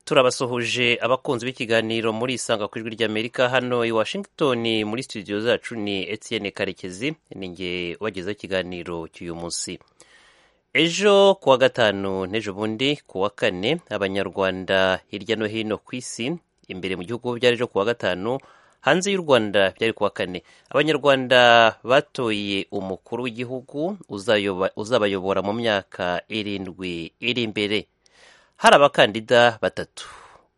turabasuhuje abakunzi b'ikiganiro muri isanga ku ijwi ry'amerika hano i washington muri studio zacu ni etienne karekezi ni nge wagezeho ikiganiro cy'uyu munsi ejo kuwa gatanu n'ejo bundi kuwa kane abanyarwanda hirya no hino ku isi imbere mu gihugu byari ejo kuwa gatanu hanze y'u rwanda byari kuwa kane abanyarwanda batoye umukuru w'igihugu uzabayobora mu myaka irindwi iri imbere hari abakandida batatu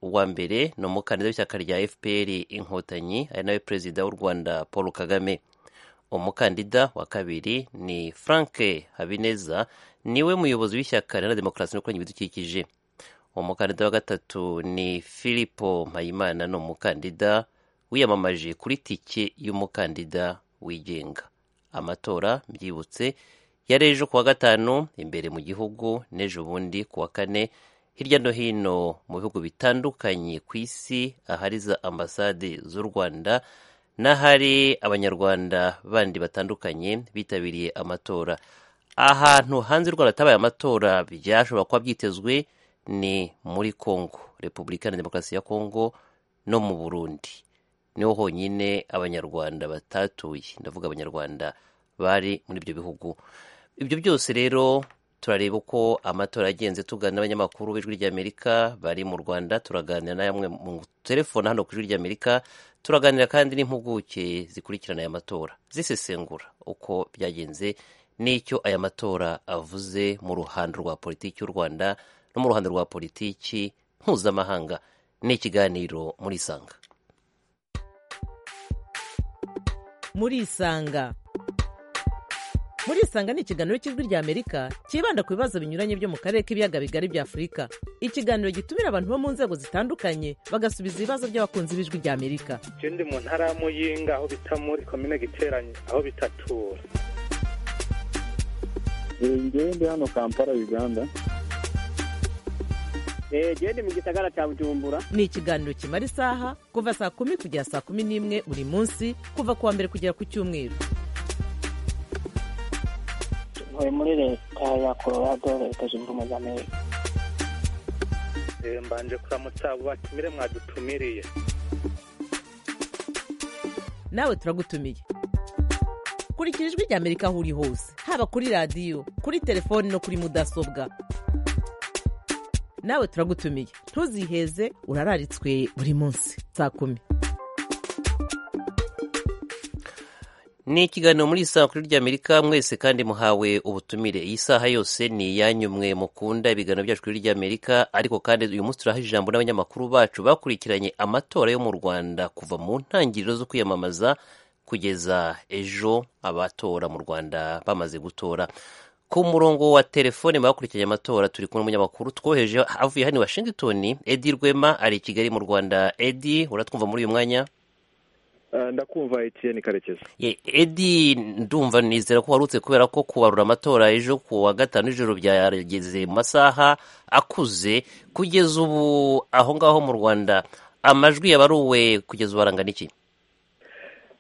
uwa mbere ni umukandida w'ishyaka rya fpr inkotanyi ari nawe perezida w'u rwanda paul kagame umukandida wa kabiri ni frank habineza niwe muyobozi w'ishyaka riharanira demokarasi no kurengera ibidukikije umukandida wa gatatu ni filipo mpayimana ni umukandida wiyamamaje kuri tike y'umukandida wigenga amatora mbyibutse yari ejo kuwa gatanu imbere mu gihugu n'ejo bundi kuwa kane hirya no hino mu bihugu bitandukanye ku isi ahari za ambasade z'u rwanda n'ahari abanyarwanda bandi batandukanye bitabiriye amatora ahantu hanze u rwanda hatabaye amatora byashobora kuba byitezwe ni muri congo repubulika na demokarasi ya congo no mu burundi niho honyine abanyarwanda batatuye ndavuga abanyarwanda bari muri ibyo bihugu ibyo byose rero turareba uko amatora yagenze tugana n'abanyamakuru b'ijwi ry'amerika bari mu rwanda turaganira na yamwe mu telefone hano ku ijwi ry'amerika turaganira kandi n'impuguke zikurikirana aya matora zisesengura uko byagenze n'icyo aya matora avuze mu ruhando rwa politiki y'u rwanda no mu ruhando rwa politiki mpuzamahanga ni ikiganiro muri isanga muri isanga muri isanga ni ikiganiro cy'ijwi ry'amerika cyibanda ku bibazo binyuranye byo mu karere k'ibiyaga bigari bya afurika ikiganiro gitumira abantu bo mu nzego zitandukanye bagasubiza ibibazo by'abakunzi b'ijwi ry'amerika je ndi mu ntara ya muyinga aho bita muri komine giteranye aho bitatura ngewe ndi hano kampala uganda genda mu gisagara cya bujumbura ni ikiganiro kimara isaha kuva saa kumi kugera saa kumi n'imwe buri munsi kuva ku wa mbere kugera ku cyumweru ntuye muri leta ya colorado leta zunze ubumwe za amerika mbanje kuramutsa abo batumire mwadutumiriye nawe turagutumiye kurikira ijwi ry'amerika aho uri hose haba kuri radiyo kuri telefoni no kuri mudasobwa nawe turagutumiye ntuziheze urararitswe buri munsi saa kumi ni ikiganiro muri isaha kuri ry'amerika mwese kandi muhawe ubutumire iyi saha yose ni iyanyu mwe mukunda ibiganiro byacu kuri ry'amerika ariko kandi uyu munsi turaha ijambo n'abanyamakuru bacu bakurikiranye amatora yo mu rwanda kuva mu ntangiriro zo kwiyamamaza kugeza ejo abatora mu rwanda bamaze gutora ku murongo wa telefone bakurikiranye amatora turi kumwe n'umunyamakuru twoheje avuye hano i washington edi rwema ari i kigali mu rwanda edi uratwumva muri uyu mwanya ndakumva etiyeni karekezi edi ndumva nizera ko warutse kubera ko kubarura amatora ejo ku wa gatanu ijoro byageze mu masaha akuze kugeza ubu aho ngaho mu rwanda amajwi yabaruwe kugeza ubu arangana iki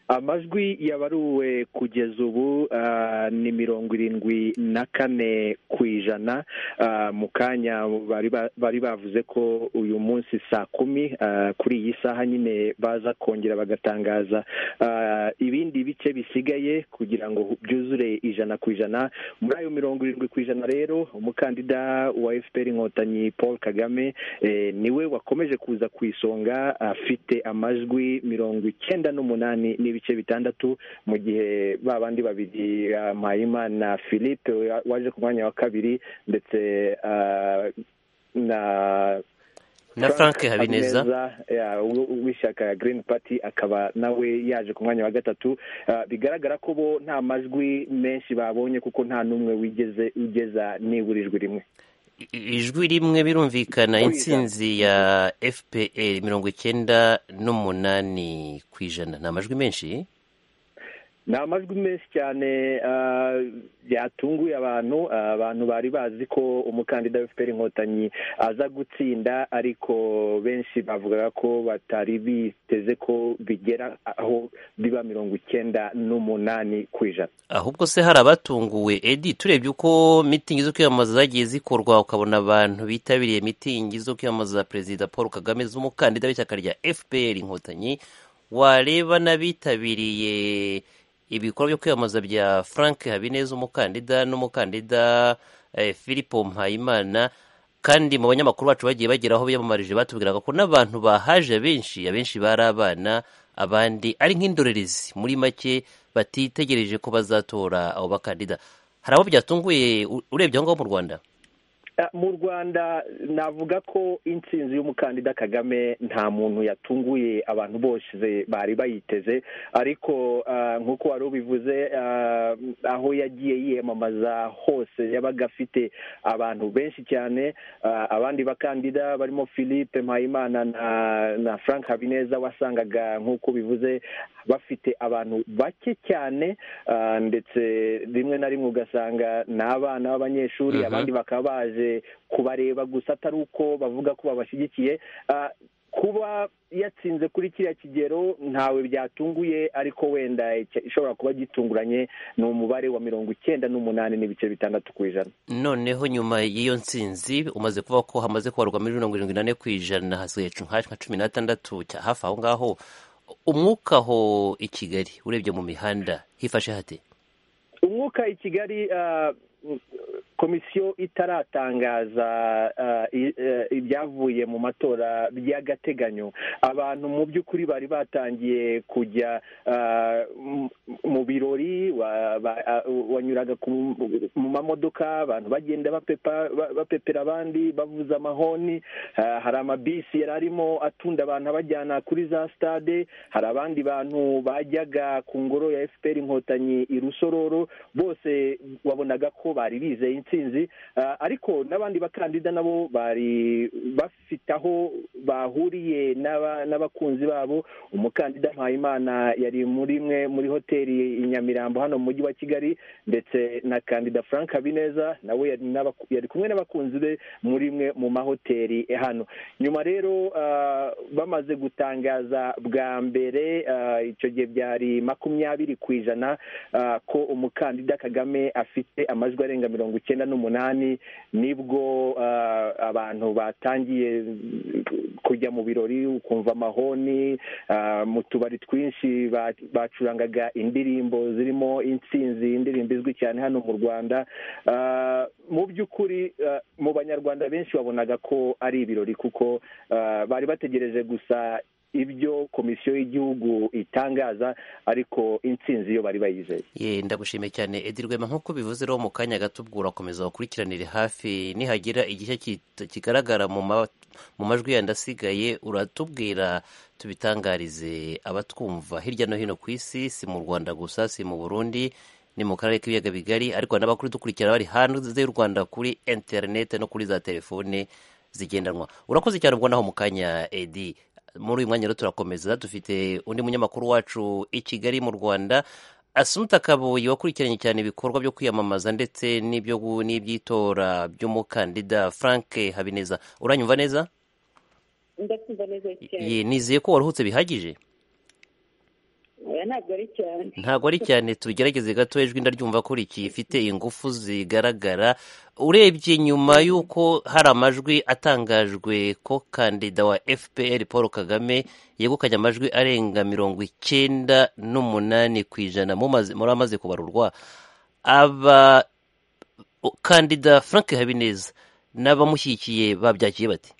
amajwi yabaruwe kugeza ubu ni mirongo irindwi na kane ku ijana mu kanya bari bavuze ko uyu munsi saa kumi kuri iyi saha nyine baza kongera bagatangaza ibindi bice bisigaye kugira ngo byuzure ijana ku ijana muri ayo mirongo irindwi ku ijana rero umukandida wa fpr inkotanyi paul kagame niwe wakomeje kuza ku isonga afite amajwi mirongo icyenda n'umunani ibice bitandatu mu gihe ba bandi babiri mpayimana philippe waje ku mwanya wa kabiri ndetse na na frank habineza w'ishyaka green party akaba nawe yaje ku mwanya wa gatatu bigaragara ko bo nta majwi menshi babonye kuko nta n'umwe wigeze ugeza nibura ijwi rimwe ijwi rimwe birumvikana insinzi ya fpr mirongo icyenda n'umunani ku ijana ni amajwi menshi ni amajwi menshi cyane ah, yatunguye abantu Ah, abantu bari bazi ko umukandida wa fpr inkotanyi aza gutsinda ariko benshi bavugaga ko batari biteze ko bigera aho biba mirongo icyenda n'umunani ku ijana ahubwo se hari abatunguwe edi turebye uko mitingi zo kwiyamamaza zagiye zikorwa ukabona abantu bitabiriye mitingi zo kwiyamamaza perezida paul kagame z'umukandida w'ishyaka rya fpr inkotanyi wareba n'abitabiriye ibikorwa byo kwiyamamaza bya frank habineza umukandida n'umukandida eh, filipo mpayimana kandi mu banyamakuru bacu bagiye bagera aho biyamamarije batubwiraga ko n'abantu bahaje benshi abenshi bari abana abandi ari nk'indorerezi muri make batitegereje ko bazatora abo bakandida hari abo byatunguye u- urebye aho ngaho mu rwanda Ah, mu rwanda navuga ko intsinzi y'umukandida kagame nta muntu yatunguye abantu bose bari bayiteze ariko ah, nk'uko wari ubivuze ah, aho yagiye yiyamamaza hose yabaga afite abantu benshi cyane Ah, abandi bakandida barimo philippe mpayimana na, na frank habineza wasangaga nk'uko bivuze bafite abantu bake cyane ah, ndetse rimwe na rimwe ugasanga ni abana b'abanyeshuri Mhm. abandi bakaba baje kubareba gusa atari uko bavuga ko babashyigikiye Ah, kuba yatsinze kuri kiriya kigero ntawe byatunguye ariko wenda icya- ishobora kuba gitunguranye ni umubare wa mirongo icyenda n'umunani n'ibice bitandatu ku ijana noneho nyuma y'iyo ntsinzi umaze kuvuga ko hamaze kubarwa muri mirongo irindwi n'ane ku ijana hasigaye cu- nka nka cumi n'atandatu cya hafi aho ngaho umwuka aho i kigali urebye mu mihanda hifashe hate umwuka i kigali ah, komisiyo itaratangaza ah, i- eh, ibyavuye mu matora by'agateganyo abantu mu by'ukuri bari batangiye kujya ah, mu- mu birori wa- ba- ah, wanyuraga ku- mu mamodoka abantu bagenda bapepa- ba- bapepera abandi bavuza amahoni Ah, hari amabisi yari arimo atunda abantu abajyana kuri za stade hari abandi bantu bajyaga ku ngoro ya fpr inkotanyi i rusororo bose wabonaga ko bari bizeye intsinzi Ah, ariko n'abandi bakandida nabo bari bafite aho bahuriye n'aba- n'abakunzi babo umukandida mpayimana yari muri imwe muri hoteli i nyamirambo hano mu mujyi wa kigali ndetse na kandida frank habineza nawe yari n'abaku- yari kumwe n'abakunzi be muri imwe mu mahoteli eh, hano nyuma rero ah, bamaze gutangaza bwa mbere ah, icyo gihe byari makumyabiri ku ijana ah, ko umukandida kagame afite amajwi arenga mirongo icyenda n'umunani nibwo ah, abantu batangiye kujya mu birori ukumva amahoni ah, mu tubari twinshi ba- bacurangaga indirimbo zirimo intsinzi indirimbo izwi cyane hano mu rwanda Ah, mu by'ukuri ah, mu banyarwanda benshi wabonaga ko ari ibirori kuko ah, bari bategereje gusa ibyo komisiyo y'igihugu itangaza ariko intsinzi yo bari bayizeye Ye, ndagushimiye cyane Edi Rwema nk'uko bivuze rero mu kanya gato ubwo urakomeza wakurikiranire hafi nihagira igice kita- kigaragara mu ma- mu majwi yandi asigaye uratubwira tubitangarize abatwumva hirya no hino ku isi si mu Rwanda gusa si mu Burundi ni mu karere k'ibiyaga bigari ariko n'abakuru dukurikirana bari hanze y'u Rwanda kuri interinete no kuri za telefone zigendanwa urakoze cyane ubwo naho mu kanya Edi muri uyu mwanya rero turakomeza dufite undi munyamakuru wacu i Kigali mu Rwanda Asumta Kabuyi wakurikiranye cyane ibikorwa byo kwiyamamaza ndetse n'ibyo gu- n'iby'itora by'umukandida Frank Habineza uranyumva neza ndakumva neza cyane Ye, nizeye ko waruhutse bihagije oya ntabwo ari cyane ntabwo ari cyane tugerageze gato ijwi ndaryumva ko rikifite ingufu zigaragara urebye nyuma y'uko hari amajwi atangajwe ko kandida wa fpr paul kagame yegukanye amajwi arenga mirongo icyenda n'umunani ku ijana mumaze- muri amaze kubarurwa aba o- kandida frank habineza n'abamushyigikiye babyakiye bati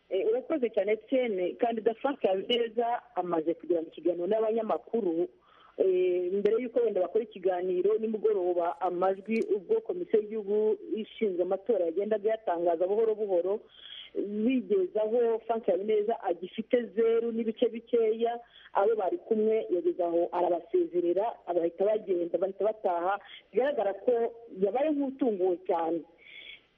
Eh, urakoze cyane tene kandida frank habineza amaze kugirana ikiganiro n'abanyamakuru eh, mbere y'uko wenda bakora ikiganiro nimugoroba amajwi ubwo komisiyo y'igihugu ishinzwe amatora yagendaga yatangaza buhoro buhoro bigezaho frank habineza agifite zeru n'ibice bikeya abo bari kumwe yageze aho arabasezerera bahita bagenda bahita bataha bigaragara ko yabaye nk'utunguwe cyane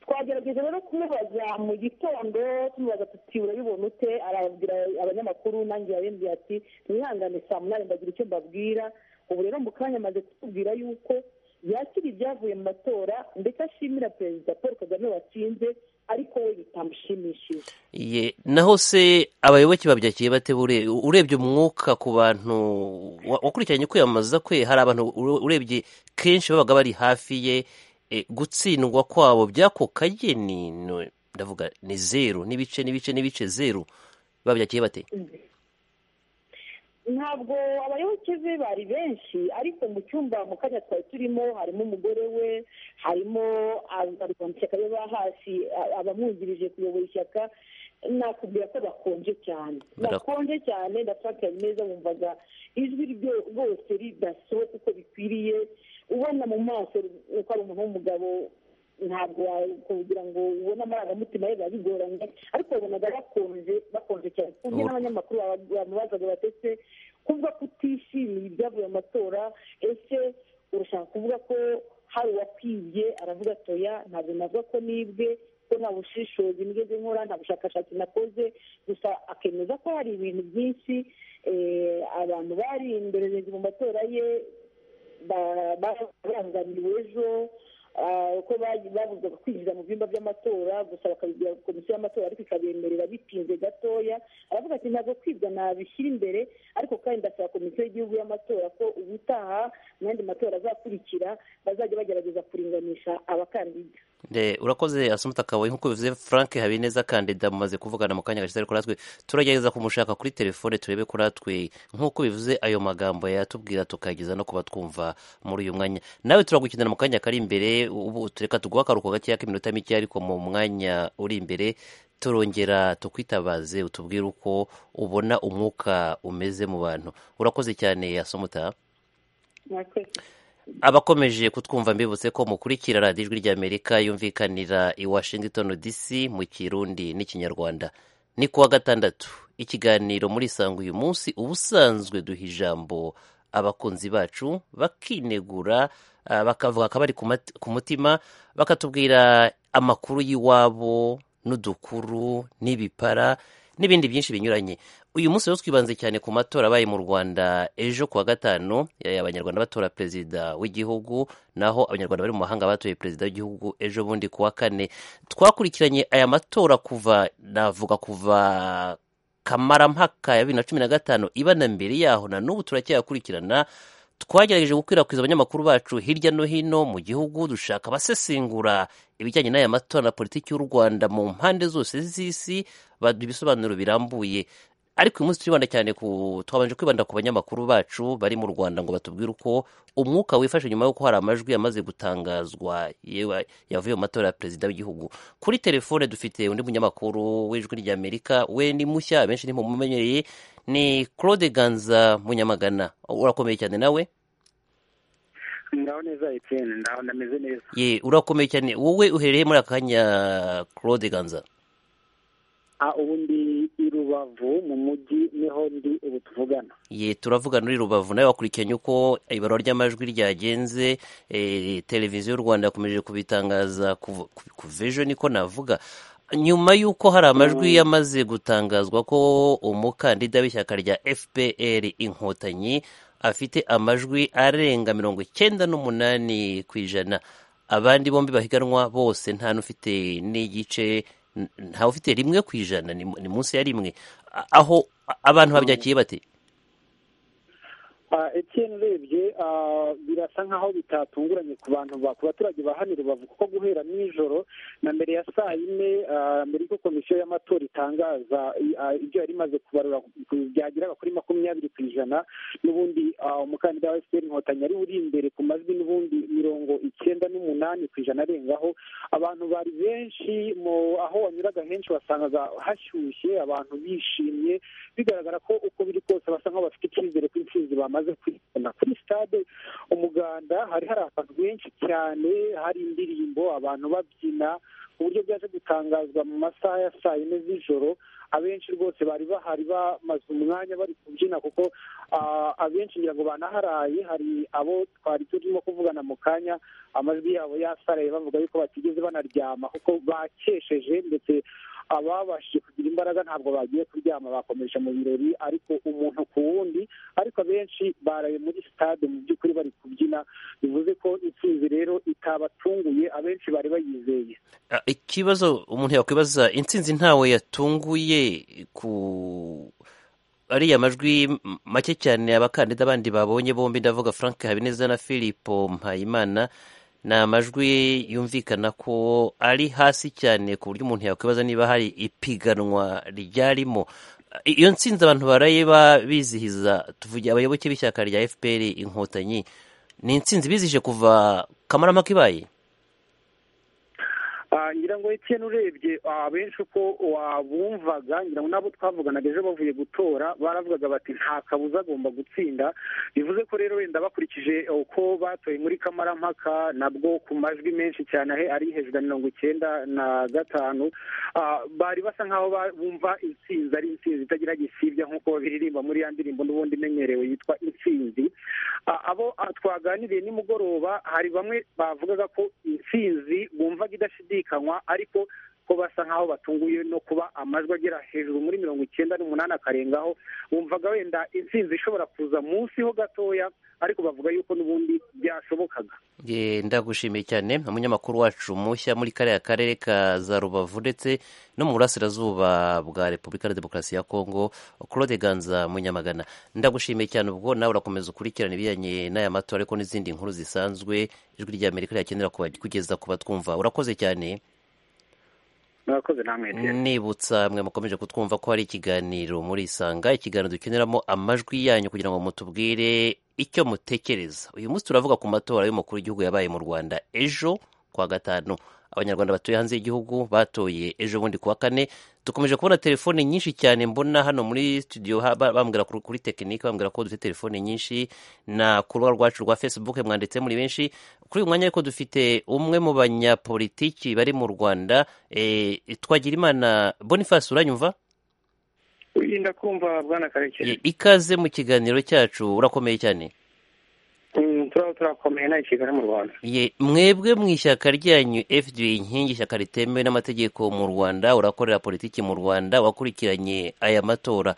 twagerageza rero kumubaza mu gitondo tumubaza tuti urabibona ute arabwira abanyamakuru nanjye yabibwiye ati mwihangane saa munani ndagira icyo mbabwira ubu rero mu kanya amaze kutubwira yuko yakira ibyavuye mu matora ndetse ashimira perezida paul kagame watsinze ariko we bitamushimishije Ye, naho se abayoboke babyakiye bate bure urebye umwuka ku bantu wa- wakurikiranye kwiyamamaza kwe hari abantu ure- urebye kenshi babaga bari hafi ye e, gutsindwa kwabo by'ako kageni no- ndavuga ni zeru n'ibice n'ibice n'ibice zeru babyakiye bate ntabwo abayoboke be bari benshi ariko mu cyumba mu kanya twari turimo harimo umugore we harimo abarwa mu ishyaka be ba hafi a- abamwungirije kuyobora ishyaka nakubwira ko bakonje cyane Barak- bakonje cyane ndashakira neza wumvaga ijwi ryo- rwose ridasohoka uko bikwiriye ubona mu maso uko ari umuntu w'umugabo ntabwo wa- kugira ngo ubone amarangamutima ye biba bigoranye ariko wabonaga bakonje bakonje cyane kumwe Ubu- n'abanyamakuru baba- bamubazaga batetse kuvuga ko utishimiye ibyavuye mu matora ese urashaka kuvuga ko hari uwakwibye aravuga atoya ntabwo navuga ko nibwe ko nta bushishozi nigeze nkora nta bushakashatsi nakoze gusa akemeza ko hari ibintu byinshi eh, abantu bari imbere mu matora ye ba- ba- barangamiwe ejo ah, uko bagi- babuzwaga kwinjira mu byumba by'amatora gusa bakabibwira komisiyo y'amatora ariko ikabemerera bitinze gatoya aravuga ati ntabwo kwibwa nabishyira imbere ariko kandi ndasaba komisiyo y'igihugu y'amatora ko ubutaha mu yandi matora azakurikira bazajya bagerageza kuringanisha abakandida Nde, urakoze asumuta kawayi nk'uko bivuze frank habineza kandida mumaze kuvugana mu kanya gashize ariko natwe turagerageza kumushaka kuri telefone turebe ko natwe nk'uko bivuze ayo magambo yatubwira tukageza no kuba twumva muri uyu mwanya nawe turagukenera mu kanya kari imbere ubu tureka tuguha akaruhuko gakeya k'iminota mike ariko mu mwanya uri imbere turongera tukwitabaze utubwire uko ubona umwuka umeze mu bantu urakoze cyane asumuta mwakoze abakomeje kutwumva mbibutse ko mukurikira radiyo ijwi ry'amerika yumvikanira i washington dc mu kirundi n'ikinyarwanda ni kuwa gatandatu ikiganiro muri sanga uyu munsi ubusanzwe duha ijambo abakunzi bacu bakinegura ah, bakavuga akabari ku mat- ku mutima bakatubwira amakuru y'iwabo n'udukuru n'ibipara n'ibindi byinshi binyuranye uyu munsi rero twibanze cyane ku matora abaye mu rwanda ejo kuwa gatanu eh, abanyarwanda batora perezida w'igihugu naho abanyarwanda bari mu mahanga batoye perezida w'igihugu ejo bundi kuwa kane twakurikiranye aya matora kuva navuga kuva kamarampaka ya bibiri na cumi na gatanu iba na mbere yaho na n'ubu turacyayakurikirana twagerageje gukwirakwiza abanyamakuru bacu hirya no hino mu gihugu dushaka abasesengura ibijyanye n'aya matora na politiki y'u rwanda mu mpande zose z'isi baduha ibisobanuro birambuye ariko uyu munsi turibanda cyane ku twabanje kwibanda ku banyamakuru bacu bari mu rwanda ngo batubwire uko umwuka wifashe nyuma y'uko hari amajwi yamaze gutangazwa yewe yavuye mu matora ya perezida w'igihugu kuri telefone dufite undi munyamakuru w'ijwi ry'amerika we ni mushya benshi ntimumenyereye ni claude ganza munyamagana urakomeye cyane nawe ndaho neza etiyeni ndaho ndameze neza ye urakomeye cyane wowe uherereye muri aka kanya claude ganza ah ubu ndi i rubavu mu mujyi niho ndi ubu tuvugana ye turavugana uri rubavu nawe wakurikiranye uko ibarura ry'amajwi ryagenze eh, televiziyo y'u rwanda yakomeje kubitangaza kuv- ku- ku vejo niko navuga nyuma y'uko hari amajwi yamaze gutangazwa ko umukandida w'ishyaka rya fpr inkotanyi afite amajwi arenga mirongo icyenda n'umunani ku ijana abandi bombi bahiganwa bose nta n'ufite n'igice n- ntawe ufite rimwe ku ijana ni mu- ni munsi ya rimwe A- aho a- abantu babyakiye bate ah etiyeni urebye ah, birasa nk'aho bitatunguranye ku bantu ba ku baturage ba hano i rubavu kuko guhera nijoro na mbere ya saa yine ah, mbere y'uko komisiyo y'amatora itangaza i- ah, ibyo yari imaze kubarura ku- byageraga kuri makumyabiri ku ijana n'ubundi ah, umukandida wa efuperi inkotanyi ari uri imbere ku majwi n'ubundi mirongo icyenda n'umunani ku ijana arengaho abantu bari benshi mu aho wanyuraga henshi wasangaga hashyushye abantu bishimye bigaragara ko uko biri kose basa nk'aho bafite icyizere ko intsinzi bamaze kwibona kuri stade umuganda hari hari abantu benshi cyane hari indirimbo abantu babyina ku buryo byaje gutangazwa mu masaha ya saa yine z'ijoro abenshi rwose bari bahari bamaze umwanya bari kubyina kuko abenshi ngira ngo banaharaye hari abo twari turimo kuvugana mu kanya amajwi yabo yasaraye bavuga yuko batigeze banaryama kuko bakesheje ndetse ababashije kugira imbaraga ntabwo bagiye kuryama bakomeje mu birori ariko umuntu ku wundi ariko abenshi baraye muri sitade mu by'ukuri bari kubyina bivuze ko intsinzi rero itabatunguye abenshi bari bayizeye ikibazo umuntu yakwibaza intsinzi ntawe yatunguye ku ariya majwi make cyane abakandida abandi babonye bombi ndavuga frank habineza na philippe mpayimana ni amajwi yumvikana ko ari hasi cyane ku buryo umuntu yakwibaza niba hari ipiganwa ryarimo iyo nsinzi abantu baraye bizihiza tuvugira abayoboke b'ishyaka rya fpr inkotanyi ni insinzi bizije kuva kamarama kibaye ngira ngo etiyeni urebye abenshi uko wabumvaga ngira ngo n'abo twavuganaga ejo bavuye gutora baravugaga bati nta kabuza agomba gutsinda bivuze ko rero wenda bakurikije uko batoye muri kamarampaka nabwo ku majwi menshi cyane ari hejuru ya mirongo icyenda na gatanu bari basa nk'aho bumva intsinzi ari intsinzi itagira gisibya nk'uko biririmba muri ya ndirimbo n'ubundi imenyerewe yitwa intsinzi abo twaganiriye nimugoroba hari bamwe bavugaga ko intsinzi bumvaga idashidikanya ariko ko basa nk'aho batunguye no kuba amajwi agera hejuru muri mirongo icyenda n'umunani akarengaho bumvaga wenda intsinzi ishobora kuza munsi ho gatoya ariko bavuga yuko n'ubundi byashobokaga ndagushimiye cyane umunyamakuru wacu mushya muri kariya karere ka za rubavu ndetse no mu burasirazuba bwa repubulika ya demokarasi ya kongo claude ganza munyamagana ndagushimiye cyane ubwo nawe urakomeza ukurikirana ibijyanye n'aya matora ariko n'izindi nkuru zisanzwe ijwi rya amerika ryakenera kugeza ku batwumva urakoze cyane nibutsa mwe mukomeje kutwumva ko hari ikiganiro muri isanga ikiganiro dukeneramo amajwi yanyu kugira ngo mutubwire icyo mutekereza uyu munsi turavuga ku matora y'umukuru w'igihugu yabaye mu rwanda ejo kuwa gatanu abanyarwanda batuye hanze y'igihugu batoye ejo bundi kuwa kane dukomeje kubona telefone nyinshi cyane mbona hano muri studio bambwira kuri tekinike bambwira ko dufite telefone nyinshi na ku rubuga rwacu rwa facebook mwanditse muri benshi kuri uyu mwanya ariko dufite umwe mu banyapolitiki bari mu rwanda twagira imana boniface uranyumva wirinda kumva bwana karekezi ikaze mu kiganiro cyacu urakomeye cyane turaba turakomeye nta kigali mu rwanda mwebwe mu ishyaka ryanyu fda inkingi ishyaka ritemewe n'amategeko mu rwanda urakorera politiki mu rwanda wakurikiranye aya matora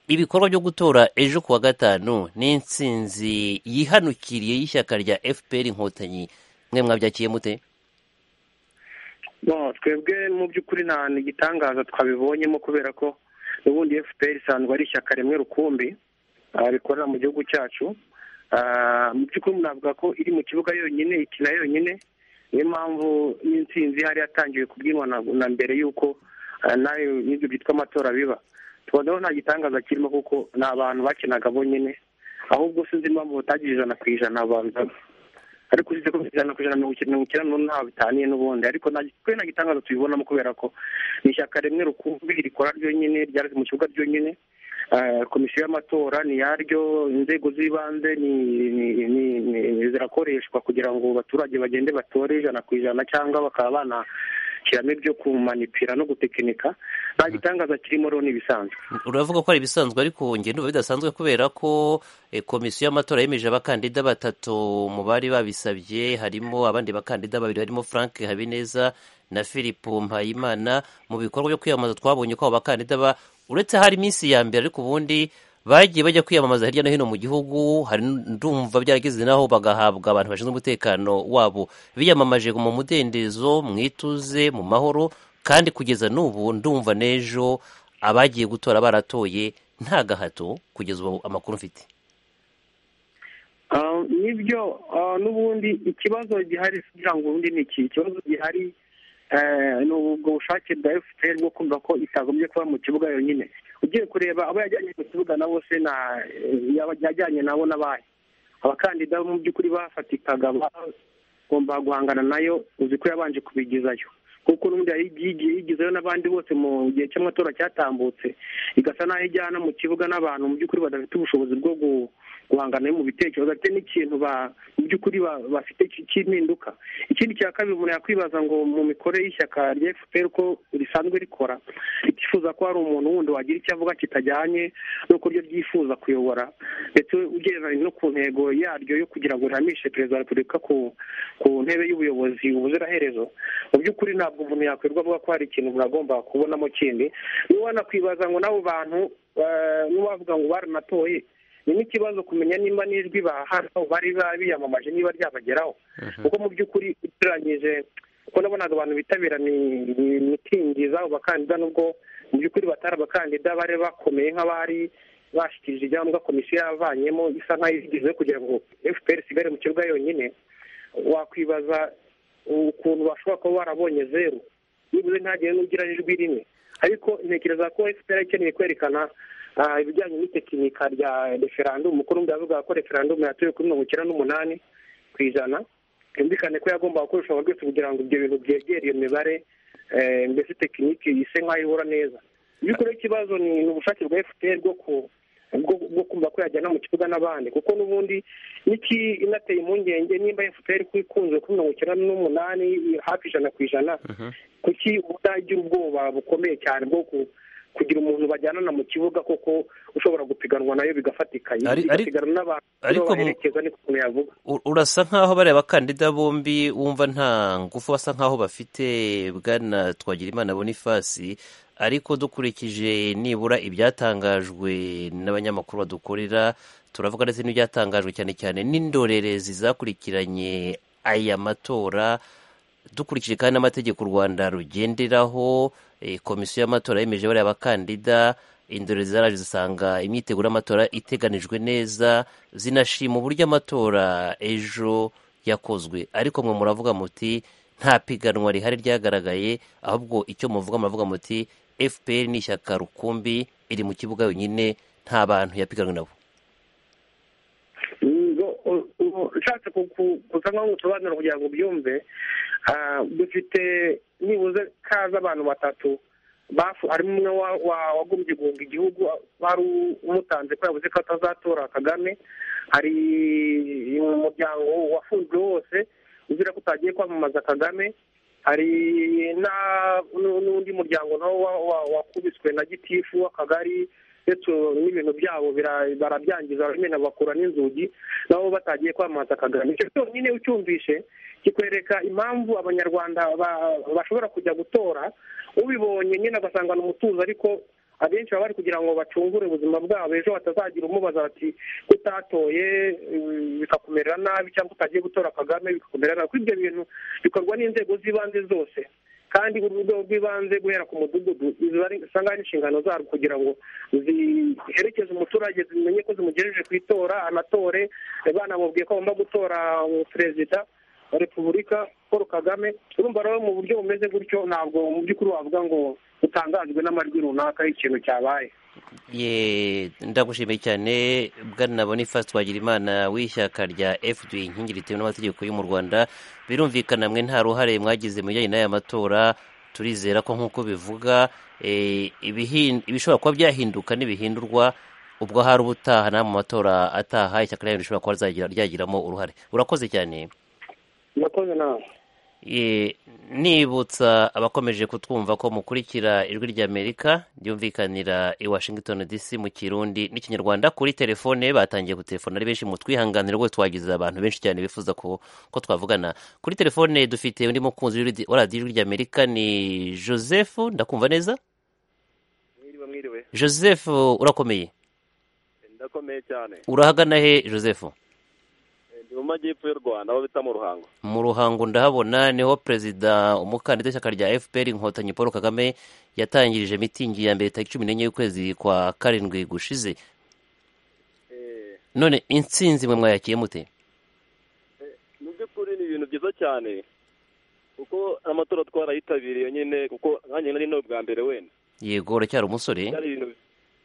ibikorwa byo gutora ejo kuwa gatanu ni insinzi yihanukiriye y'ishyaka rya fpr inkotanyi mwe mwabyakiye mute twebwe mu by'ukuri nta gitangaza twabibonyemo kubera ko n'ubundi fpr isanzwe ari ishyaka rimwe rukumbi rikorera mu gihugu cyacu mu by'ukuri navuga ko iri mu kibuga yonyine ikina yonyine niyo mpamvu n'intsinzi ihari yatangiwe kubwinwa na mbere y'uko nayo n'ibyo byitwa amatora biba tubonaho nta gitangaza kirimo kuko ni abantu bakinaga bonyine ahubwo sinzi impamvu batagira ijana ku ijana babanzaga ariko uzi ko ijana ku ijana mirongo icyenda n'ubu ntaho bitaniye n'ubundi ariko kuri nta gitangaza tubibonamo kubera ko ni ishyaka rimwe rukumbi rikora ryonyine ryari mu kibuga ryonyine komisiyo y'amatora ni yaryo inzego z'ibanze zirakoreshwa kugira ngo abaturage bagende batore ijana ku ijana cyangwa bakaba banashyiramo ibyo kumanipira no gutekinika nta gitangaza kirimo rero ni ibisanzwe uravuga ko ari ibisanzwe ariko njye ndumva bidasanzwe kubera ko komisiyo y'amatora yemeje abakandida batatu mu bari babisabye harimo abandi bakandida babiri harimo frank habineza na philippe mpayimana mu bikorwa byo kwiyamamaza twabonye ko abo bakandida ba uretse hari iminsi ya mbere ariko ubundi bagiye bajya kwiyamamaza hirya no hino mu gihugu hari ndumva byarageze naho bagahabwa abantu bashinzwe umutekano wabo biyamamaje mu mudendezo mu ituze mu mahoro kandi kugeza n'ubu ndumva n'ejo abagiye gutora baratoye nta gahato kugeza ubu amakuru mfite nibyo n'ubundi ikibazo gihari kugira ngo ubundi ni iki ikibazo gihari ni ubwo bushake bwa efuperi bwo kumva ko itagombye kuba mu kibuga yonyine ugiye kureba abo yajyanye mu kibuga na bose yajyanye nabo n'abaye abakandida mu by'ukuri bafatikaga bagomba guhangana nayo uzi ko yabanje kubigezayo kuko n'ubundi yigiye yigizeyo n'abandi bose mu gihe cy'amatora cyatambutse igasa n'aho ijyana mu kibuga n'abantu mu by'ukuri badafite ubushobozi bwo guhangana mu bitekerezo ate n'ikintu mu by'ukuri bafite cy'impinduka ikindi cya kabiri umuntu yakwibaza ngo mu mikorere y'ishyaka rya fpr uko risanzwe rikora ritifuza ko hari umuntu wundi wagira icyo avuga kitajyanye n'uko ryo ryifuza kuyobora ndetse ugereranya no ku ntego yaryo yo kugira ngo rihamishe perezida wa repubulika ku ntebe y'ubuyobozi ubuziraherezo mu by'ukuri ntabwo umuntu yakwirwa avuga ko hari ikintu umuntu agomba kubonamo kindi niba wanakwibaza ngo n'abo bantu n'uwavuga ngo baranatoye ni n'ikibazo kumenya niba n'ijwi bahano bari biyamamaje niba ryabageraho kuko mu by'ukuri ugereranyije kuko nabonaga abantu bitabira imitingi z'abo bakandida nubwo mu by'ukuri batari abakandida bari bakomeye nk'abari bashyikirije ibyangombwa komisiyo yavanyemo isa nk'ayigize kugira ngo fpr isigare mu kibuga yonyine wakwibaza ukuntu bashobora kuba barabonye zeru nibuze ntagire n'ugira ijwi rimwe ariko ntekereza ko fpr ikeneye kwerekana ibijyanye n'itekinika rya referandumu kuko n'undi yavuga ko referandumu yatuye kuri mirongo icyenda n'umunani ku ijana byumvikane ko yagomba gukoreshwa rwose kugira ngo ibyo bintu byegere iyo mibare mbese tekiniki ise nk'aho ihura neza by'ukuri ikibazo ni ubushake bwa fpr bwo ku bwo kumva ko yajyana mu kibuga n'abandi kuko n'ubundi n'iki inateye impungenge nimba fpr ko ikunze kuri mirongo icyenda n'umunani hafi ijana ku ijana kuki utagira ubwoba bukomeye cyane bwo kugira umuntu bajyanana mu kibuga koko ushobora gupiganwa nayo bigafatika bigasigarana n'abantu baherekeza niko ukuntu yavuga urasa nk'aho bariya bakandida bombi wumva nta ngufu basa nk'aho bafite bwana twagirimana bonifasi ariko dukurikije nibura ibyatangajwe n'abanyamakuru badukorera turavuga ndetse n'ibyatangajwe cyane cyane n'indorerezi zakurikiranye aya matora dukurikije kandi n'amategeko u rwanda rugenderaho komisiyo y'amatora yemeje bariya bakandida indorerezi zaraje zisanga imyiteguro y'amatora iteganijwe neza zinashima uburyo amatora ejo yakozwe ariko mwe muravuga muti nta piganwa rihari ryagaragaye ahubwo icyo muvuga muravuga muti fpr ni ishyaka rukumbi iri mu kibuga yonyine nta bantu yapiganwe nabo ushatse gusa nkaho usobanura kugira ngo ubyumve dufite nibuze kaza abantu batatu harimo umwe wagombye guhunga igihugu wari umutanze ko yabuze ko atazatora kagame hari umuryango wafunzwe wose uzira ko utagiye kwamamaza kagame hari n'undi muryango nawo wakubiswe na gitifu w'akagari ndetse n'ibintu byabo barabyangiza bimena bakura n'inzugi nabo batagiye kwamamaza kagame icyo cyonyine ucyumvishe kikwereka impamvu abanyarwanda bashobora kujya gutora ubibonye nyine agasangana umutuzo ariko abenshi baba bari kugira ngo bacungure ubuzima bwabo ejo batazagira umubaza bati utatoye bikakumerera nabi cyangwa utagiye gutora kagame bikakumerera nabi kuko ibyo bintu bikorwa n'inzego z'ibanze zose kandi urwego rw'ibanze guhera ku mudugudu usanga ari inshingano zarwo kugira ngo ziherekeze umuturage zimenye ko zimugejeje ku itora anatore banamubwiye ko agomba gutora perezida wa repubulika paul kagame urumva rero mu buryo bumeze gutyo ntabwo mu by'ukuri wavuga ngo utangajwe n'amajwi runaka y'ikintu cyabaye ye ndagushimiye cyane bwana bonifasi twagira imana w'ishyaka rya fd inkingi ritewe n'amategeko yo mu rwanda birumvikana mwe nta ruhare mwagize mu bijyanye n'aya matora turizera ko nk'uko bivuga ibishobora kuba byahinduka n'ibihindurwa ubwo hari ubutaha nta mu matora ataha ishyaka ryanyu rishobora kuba ryagiramo uruhare urakoze cyane urakoze nawe nibutsa abakomeje kutwumva ko mukurikira ijwi ry'amerika ryumvikanira i washington dc mu kirundi n'ikinyarwanda kuri telefone batangiye gutelefona ari benshi mutwihanganira rwose twagize abantu benshi cyane bifuza ko twavugana kuri telefone dufite undi mukunzi wa radiyo ijwi ry'amerika ni joseph ndakumva neza mwiriwe joseph urakomeye ndakomeye cyane urahagana he joseph mu majyepfo y'u rwanda aho bita mu ruhango mu ruhango ndahabona niho perezida umukandida w'ishyaka rya fpr inkotanyi paul kagame yatangirije mitingi ya mbere tariki cumi n'enye y'ukwezi kwa karindwi gushize none insinzi mwe mwayakiye mute mu by'ukuri ni ibintu byiza cyane kuko amatora twarayitabiriye nyine kuko nkanjye nari ni ubwa mbere wenda yego uracyari umusore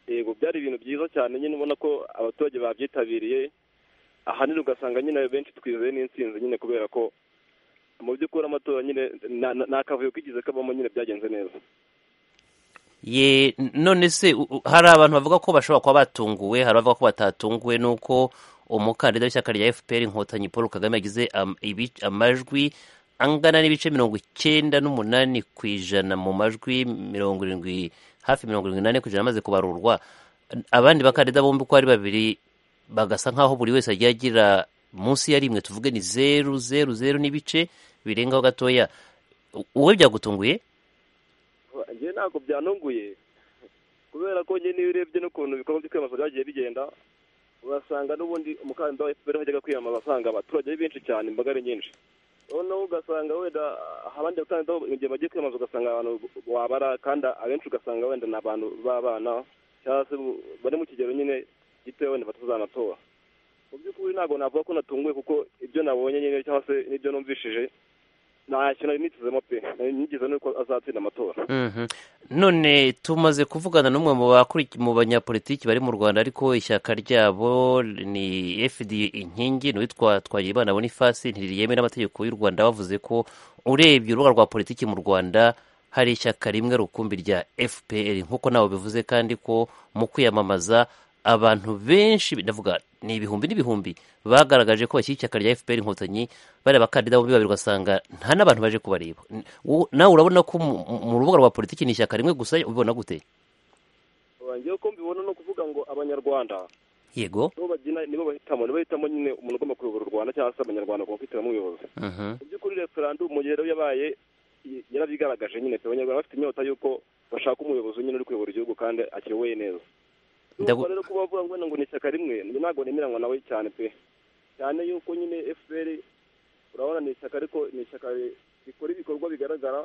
yego byari ibintu byiza cyane nyine ubona ko abaturage babyitabiriye ahanini ugasanga nyine benshi twizeye n'insinzi nyine kubera ko mu by'ukuri amatora nyine ni akavuyo kigeze kabamo nyine byagenze neza ye none se hari abantu bavuga ko bashobora kuba batunguwe hari abavuga ko batatunguwe n'uko umukandida w'ishyaka rya fpr inkotanyi paul kagame yagize amajwi angana n'ibice mirongo icyenda n'umunani ku ijana mu majwi mirongo irindwi hafi mirongo irindwi n'ane ku ijana amaze kubarurwa abandi bakandida bombi uko ari babiri bagasa nk'aho buri wese agiye agira munsi ya rimwe tuvuge ni zeru zeru zeru n'ibice birengaho gatoya wowe byagutunguye njye ntabwo byanunguye kubera ko njye niyo urebye n'ukuntu ibikorwa byo kwiyamamaza byagiye bigenda urasanga n'ubundi umukandida wa fpr wajyaga kwiyamamaza asanga abaturage ari benshi cyane imbaga ari nyinshi noneho ugasanga wenda abandi bakandida mu gihe bagiye kwiyamamaza ugasanga abantu wabara kandi abenshi ugasanga wenda ni abantu b'abana cyangwa se bari mu kigero nyine gitoya wenda batazanatora mu by'ukuri ntabwo navuga ko natunguwe kuko ibyo nabonye nyine cyangwa se n'ibyo numvishije nta kintu nitezemo pe nigeze nuko azatsinda amatora none tumaze kuvugana n'umwe mu banyapolitiki bari mu rwanda ariko ishyaka ryabo ni fd inkingi ni uwitwa twagiribana bonifasi ntiriyemewe n'amategeko y'u rwanda bavuze ko urebye urubuga rwa politiki mu rwanda hari ishyaka rimwe rukumbi rya fpr nk'uko nawe bivuze kandi ko mu kwiyamamaza abantu benshi ndavuga ni ibihumbi n'ibihumbi bagaragaje ko bashyira ishyaka rya fpr inkotanyi bari abakandida bombi babiri ugasanga nta n'abantu baje kubareba nawe urabona ko mu rubuga rwa politiki ni ishyaka rimwe gusa ubibona gute ngewe ko mbibona no kuvuga ngo abanyarwanda yego nibo bagina nibo bahitamo nibo bahitamo nyine umuntu ugomba kuyobora u rwanda cyangwa se abanyarwanda bagomba kwihitiramo umuyobozi mu by'ukuri referandumu rero yabaye yarabigaragaje nyine abanyarwanda bafite inyota y'uko bashaka umuyobozi nyine uri kuyobora igihugu kandi akiyoboye neza nuko rero kuba bavuga ngo ngo ni ishyaka rimwe ntabwo nemeranywa nawe cyane pe cyane yuko nyine fpr urabona ni ishyaka ariko ni ishyaka rikora ibikorwa bigaragara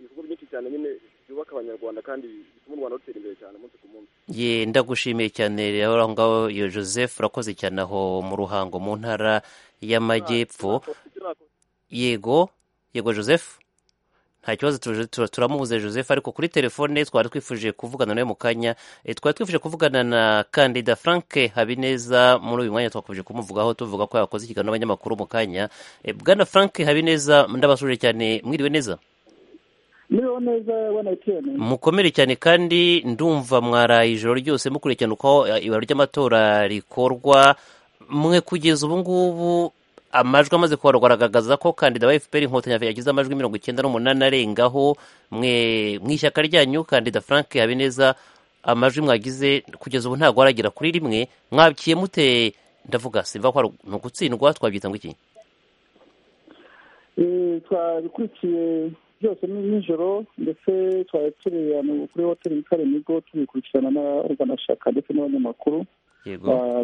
ibikorwa byinshi cyane nyine byubaka abanyarwanda kandi bituma u rwanda rutera imbere cyane umunsi ku munsi ye ndagushimiye cyane rero aho ngaho iyo joseph urakoze cyane aho mu ruhango mu ntara y'amajyepfo yego yego joseph nta kibazo turamubuze joseph ariko kuri telefone twari twifuje kuvugana nawe mu kanya twari twifuje kuvugana na kandida frank habineza muri uyu mwanya twakubije kumuvugaho tuvuga ko yakoze ikiganiro n'abanyamakuru mu kanya bwana frank habineza ndabasuje cyane mwiriwe neza mwiriwe neza mukomere cyane kandi ndumva mwaraye ijoro ryose mukurikirana uko ibaro ry'amatora rikorwa mwe kugeza ubu ngubu amajwi amaze kubarwa aragaragaza ko kandida wa fpr inkotanyi yagize amajwi mirongo icyenda n'umunani arengaho mwe mu ishyaka ryanyu kandida frank habineza amajwi mwagize kugeza ubu ntabwo aragera kuri rimwe mwabikiye mute ndavuga simva ko ni ugutsindwa twabyita ngo iki twabikurikiye byose nijoro ndetse twari turi kuri hoteli yitwa remigo tubikurikirana n'abarwanashyaka ndetse n'abanyamakuru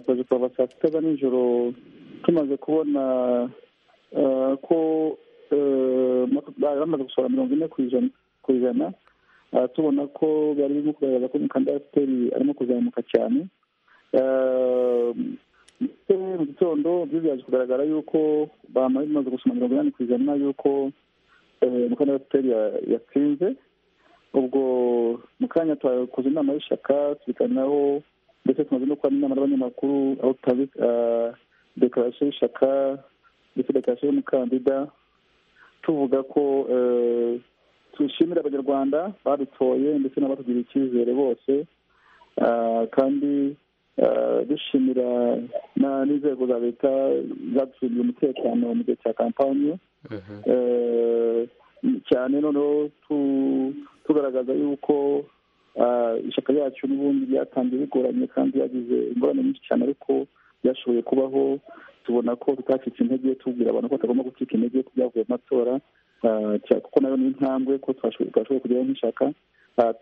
twaje kuva saa sita za nijoro tumaze kubona ko bamaze gusohora mirongo ine ku ijana tubona ko bari barimo kugaragaza ko umukandida wa fpr arimo kuzamuka cyane ndetse mu gitondo byo byaje kugaragara yuko bamaze gusoma mirongo inani ku ijana y'uko umukandida wa fpr yatsinze ubwo mu kanya twakoze inama y'ishyaka tubiganiraho ndetse tumaze no kubona inama n'abanyamakuru aho tutazi dekarasiyo y'ishyaka ndetse dekarasiyo y'umukandida tuvuga ko twishimira abanyarwanda badutoye ndetse n'abatugiriye icyizere bose kandi dushimira n'inzego za leta zaducungiye umutekano mu gihe cya kampanye cyane noneho tugaragaza yuko ishyaka ryacu n'ubundi ryatangiye bigoranye kandi yagize ingorane nyinshi cyane ariko byashoboye kubaho tubona ko tutacitse intege tubwira abantu ko batagomba gucika intege ko byavuye mu matora kuko nayo ni intambwe ko twashoboye kugeraho nk'ishyaka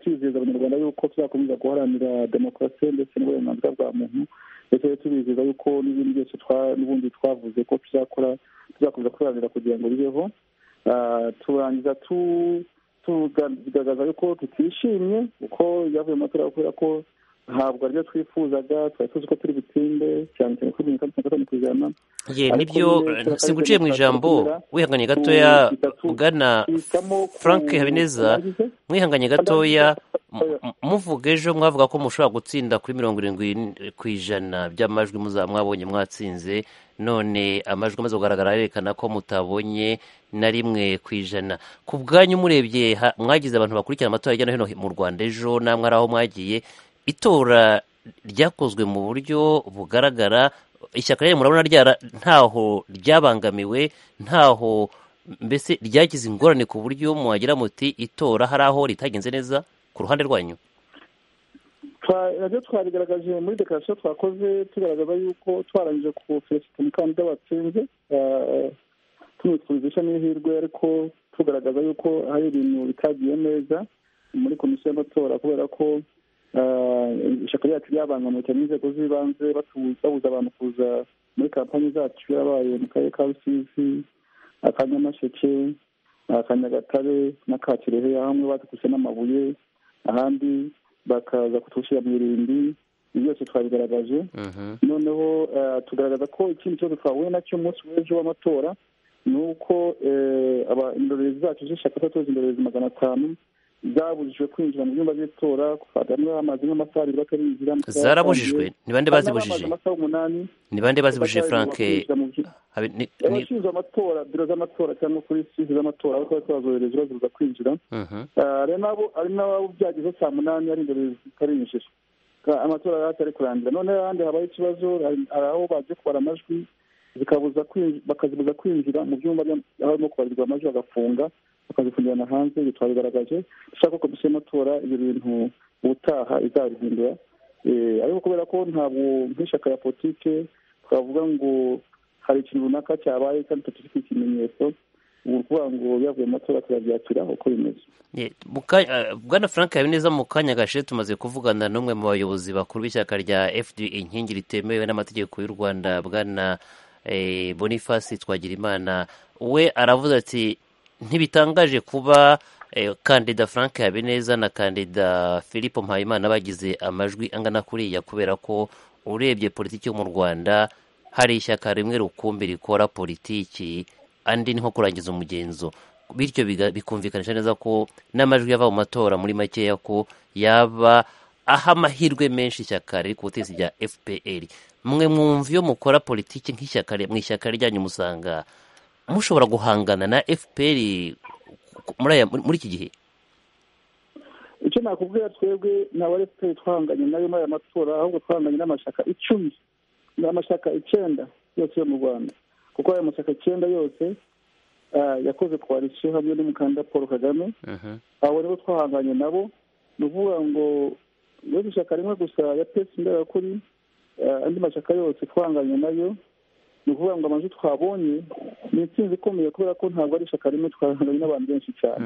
twizeza abanyarwanda yuko tuzakomeza guharanira demokarasi ndetse n'uburenganzira bwa muntu ndetse tubizeza yuko n'ibindi byose n'ubundi twavuze ko tuzakora tuzakomeza kubiharanira kugira ngo bibeho turangiza tugaragaza yuko tutishimye kuko byavuye mu matora kubera ko ntabwo aribyo twifuzaga twari tuzi ko turi butinde cyane cyane kuri mirongo itandatu na gatanu ku ijana ye nibyo singuciye mu ijambo wihanganye gatoya ugana frank habineza mwihanganye gatoya muvuga ejo mwavuga ko mushobora gutsinda kuri mirongo irindwi ku ijana by'amajwi muzaba mwabonye mwatsinze none amajwi amaze kugaragara yerekana ko mutabonye na rimwe ku ijana ku bwanyu murebye mwagize abantu bakurikirana amatora hirya no hino mu rwanda ejo namwe ari aho mwagiye itora ryakozwe mu buryo bugaragara ishyaka ryanyu murabona ryara ntaho ryabangamiwe ntaho mbese ryagize ingorane ku buryo mwagira muti itora hari aho ritagenze neza ku ruhande rwanyu nabyo twabigaragaje muri dekarasiyo twakoze tugaragaza yuko twarangije ku feresite umukandida watsinze tumutwizisha n'ihirwe ariko tugaragaza yuko hari ibintu bitagiye neza muri komisiyo y'amatora kubera ko ishyaka ryacu ryabangamiwe cyane inzego z'ibanze babuza abantu kuza muri kampani zacu yabaye mu karere ka rusizi aka nyamasheke aka nyagatare na ka kirehe hamwe batukuse n'amabuye ahandi bakaza kutushyira mu irimbi ibi byose twabigaragaje noneho tugaragaza ko ikindi kibazo twahuye nacyo umunsi w'ejo w'amatora ni uko indorerezi zacu z'ishyaka atatu indorerezi magana atanu zabujijwe kwinjira mu byumba by'itora bamwe bamaze nk'amasaha abiri batarinjira zarabujijwe ni bande bazibujije amasaha umunani ni bande bazibujije frank abashinzwe amatora biro z'amatora cyangwa kuri sisi z'amatora aho twari twazohereza bazibuza kwinjira ari n'abo byagezeho saa munani ari imbere zitarinjira amatora yari atari kurangira noneho ahandi habaye ikibazo hari aho bagiye kubara amajwi bakazibuza kwinjira mu byumba barimo kubarirwa amajwi bagafunga bakazifungirana hanze ibyo twabigaragaje dushaka ko komisiyo y'amatora ibyo bintu ubutaha izabihindura ariko kubera ko ntabwo nk'ishyaka ya politike twavuga ngo hari ikintu runaka cyabaye kandi tutari ikimenyetso ubu ukuvuga ngo biyavuye mu matora turabyakira uko bimeze bwana frank habineza mu kanya gashize tumaze kuvugana n'umwe mu bayobozi bakuru b'ishyaka rya fd inkingi ritemewe n'amategeko y'u rwanda bwana boniface twagirimana we aravuze ati ntibitangaje kuba kandida frank habineza na kandida philippe mpayimana bagize amajwi angana kuriya kubera ko urebye politiki yo mu rwanda hari ishyaka rimwe rukumbi rikora politiki andi ni nko kurangiza umugenzo bityo bikumvikanisha neza ko n'amajwi yava mu matora muri makeya ko yaba aha amahirwe menshi ishyaka riri ku butegetsi rya fpr mwe mwumva iyo mukora politiki nk'ishyaka mu ishyaka ryanyu musanga mushobora guhangana na fpr muri iki gihe icyo nakubwira twebwe ntabwo ari fpr twahanganye nayo muri aya matora ahubwo twahanganye n'amashyaka icumi ni amashyaka icyenda yose yo mu rwanda kuko aya mashyaka icyenda yose yakoze koalisiyo hamwe n'umukandida paul kagame abo nibo twahanganye nabo ni ukuvuga ngo uretse ishyaka rimwe gusa ya pesi imberakuri andi mashyaka yose twahanganye nayo ni ukuvuga ngo amajwi twabonye ni intsinzi ikomeye kubera ko ntabwo ari ishyaka rimwe twahanganye n'abantu benshi cyane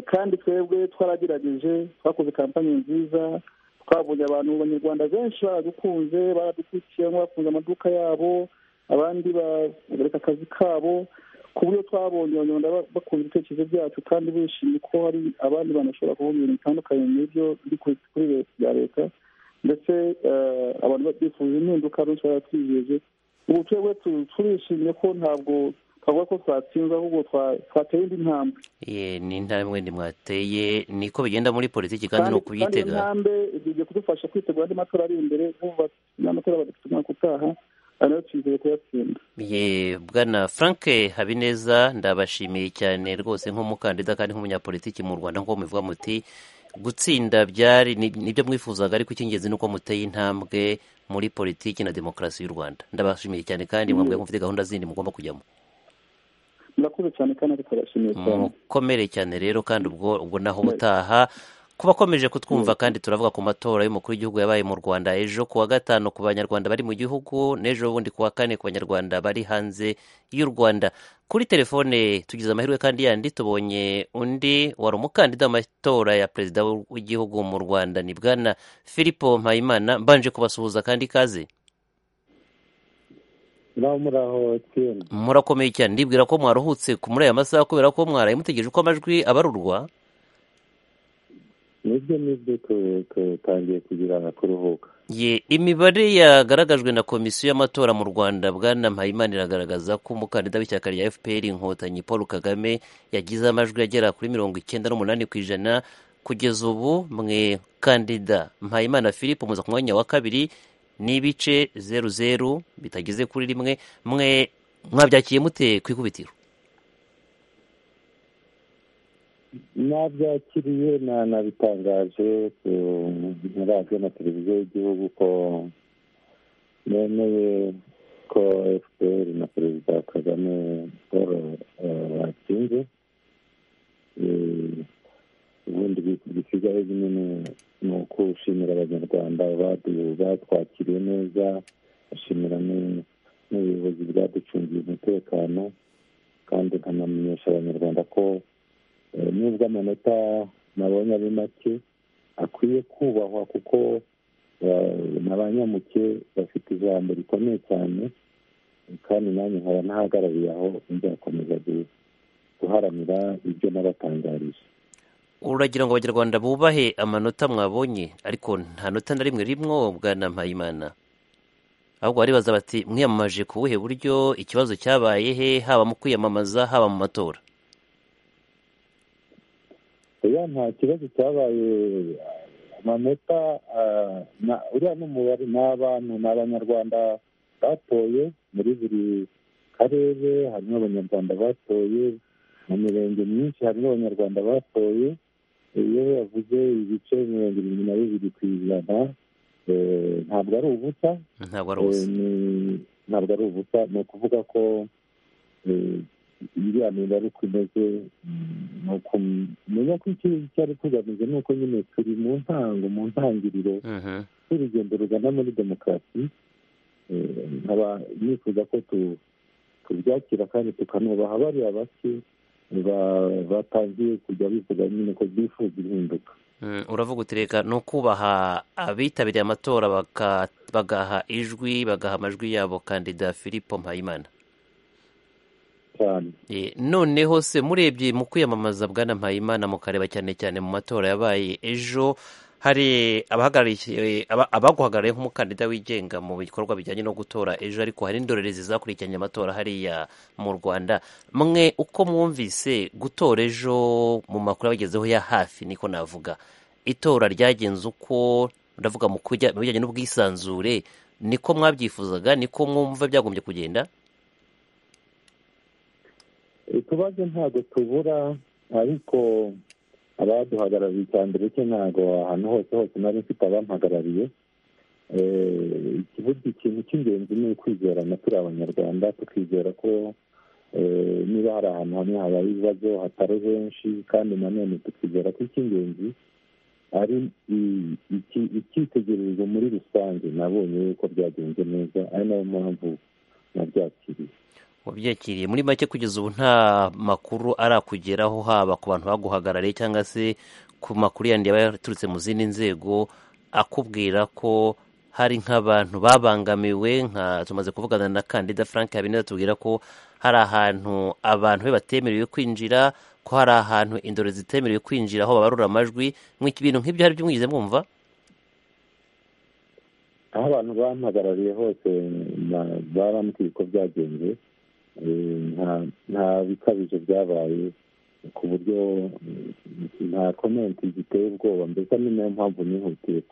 kandi twebwe twaragerageje twakoze kampani nziza twabonye abantu abanyarwanda benshi baradukunze baradukurikiye bakunze amaduka yabo abandi bareka akazi kabo ku buryo twabonye abanyarwanda bakunda ibitekerezo byacu kandi bishimye ko hari abandi bantu bashobora kuvuga ibintu bitandukanye n'ibyo biri kuri leta bya leta ndetse abantu bifuza impinduka benshi baratwijeje ubu twebwe turishimye ko ntabwo twavuga ko twatsinze ahubwo twateye indi ntambwe ni intambwe ndi mwateye niko bigenda muri politiki kandi ni ukuyitega intambwe igiye kudufasha kwitegura andi matora ari imbere n'amatora badafite umwaka utaha ariyo twizeye kuyatsinda bwana frank habineza ndabashimiye cyane rwose nk'umukandida kandi nk'umunyapolitiki mu rwanda nk'uko mubivuga muti gutsinda byari nibyo mwifuzaga ariko icy'ingenzi ni uko muteye intambwe muri politiki na demokarasi y'u rwanda ndabashimiye cyane kandi mwambwe mufite gahunda zindi mugomba kujyamo murakoze cyane kandi turashimiye cyane mukomere cyane rero kandi ubwo ubwo naho ubutaha kuba akomeje kutwumva kandi turavuga ku matora y'umukuru w'igihugu yabaye mu rwanda ejo ku wa gatanu ku banyarwanda bari mu gihugu n'ejo bundi ku wa kane ku banyarwanda bari hanze y'u rwanda kuri telefone tugize amahirwe kandi yandi tubonye undi wari umukandida mu matora ya perezida w'igihugu mu rwanda ni bwana philippe mpayimana mbanje kubasuhuza kandi kaze murakomeye cyane ndibwira ko mwaruhutse muri aya masaha kubera ko mwaraye mutegereje uko amajwi abarurwa nibyo nibyo tutangiye kugira nka kuruhuka ye imibare yagaragajwe na komisiyo y'amatora mu rwanda bwana mpayimana iragaragaza ko umukandida w'ishyaka rya fpr inkotanyi paul kagame yagize amajwi agera kuri mirongo icyenda n'umunani ku ijana kugeza ubu mwe kandida mpayimana philippe muza ku mwanya wa kabiri n'ibice zeru zeru bitageze kuri rimwe mwe mwabyakiye mute ku ikubitiro nabyakiriye nanabitangaje muri radiyo na televiziyo y'igihugu ko nemeye ko fpr na perezida kagame paul batsinze ubundi gisigaye nyine ni ukushimira abanyarwanda batwakiriye neza bashimira n'ubuyobozi bwaducungiye umutekano kandi nkanamenyesha abanyarwanda ko nubwo amanota nabonye ari make akwiye kubahwa kuko na ba nyamuke bafite ijambo rikomeye cyane kandi nanjye nkaba ntahagarariye aho nzakomeza guharanira ibyo nabatangarije uragira ngo abanyarwanda bubahe amanota mwabonye ariko nta nota na rimwe rimwobwa na mpayimana ahubwo baribaza bati mwiyamamaje ku buhe buryo ikibazo cyabaye he haba mu kwiyamamaza haba mu matora oya nta kibazo cyabaye amanota uriya n'umubare ni abantu ni abanyarwanda batoye muri buri karere harimo abanyarwanda batoye mu mirenge myinshi harimo abanyarwanda batoye iyo yavuze ibice mirongo irindwi na bibiri ku ijana ntabwo ari ubusa ntabwo ari ubusa ntabwo ari ubusa ni ukuvuga ko iriya mibare uko imeze ni ukumenya ko icyo cyari tugamije ni uko nyine turi mu ntango mu ntangiriro z'urugendo rugana muri demokarasi nkaba nifuza ko tubyakira kandi tukanubaha bariya bake batangiye kujya bivuga nyine ko bifuza impinduka uravuga uti reka ni ukubaha abitabiriye amatora bagaha ijwi bagaha amajwi yabo kandida philippe mpayimana noneho se murebye mu kwiyamamaza bwana mpayimana mukareba cyane cyane mu matora yabaye ejo hari abaguhagarariye nk'umukandida wigenga mu bikorwa bijyanye no gutora ejo ariko hari n'indorerezi zakurikiranye amatora hariya mu rwanda mwe uko mwumvise gutora ejo mu makuru abagezeho ya hafi niko navuga itora ryagenze uko ndavuga mu bijyanye n'ubwisanzure niko mwabyifuzaga niko mwumva byagombye kugenda utubazo ntabwo tubura ariko abaduhagarariye icya mbere cye ntabwo ahantu hose hose nari mfite abampagarariye ikintu cy'ingenzi ni ukwizerana turi abanyarwanda tukizera ko niba hari ahantu hamwe habaye ibibazo hatari henshi kandi nanone tukizera ko icy'ingenzi ari icyitegererezo muri rusange nabonye yuko byagenze neza ari nayo mpamvu nabyakiriye wabyakiriye muri make kugeza ubu nta makuru arakugeraho haba ku bantu baguhagarariye cyangwa se ku makuru yandi yaba yaturutse mu zindi nzego akubwira ko hari nk'abantu babangamiwe nka tumaze kuvugana na kandida frank habineza tubwira ko hari ahantu abantu be batemerewe kwinjira ko hari ahantu indoro zitemerewe kwinjira aho babarura amajwi ibintu nk'ibyo hari byo mwigeze mwumva aho abantu bampagarariye hose barambwiye ko byagenze nta bikabije byabaye ku buryo nta komenti ziteye ubwoba mbese ni nayo mpamvu nihutiye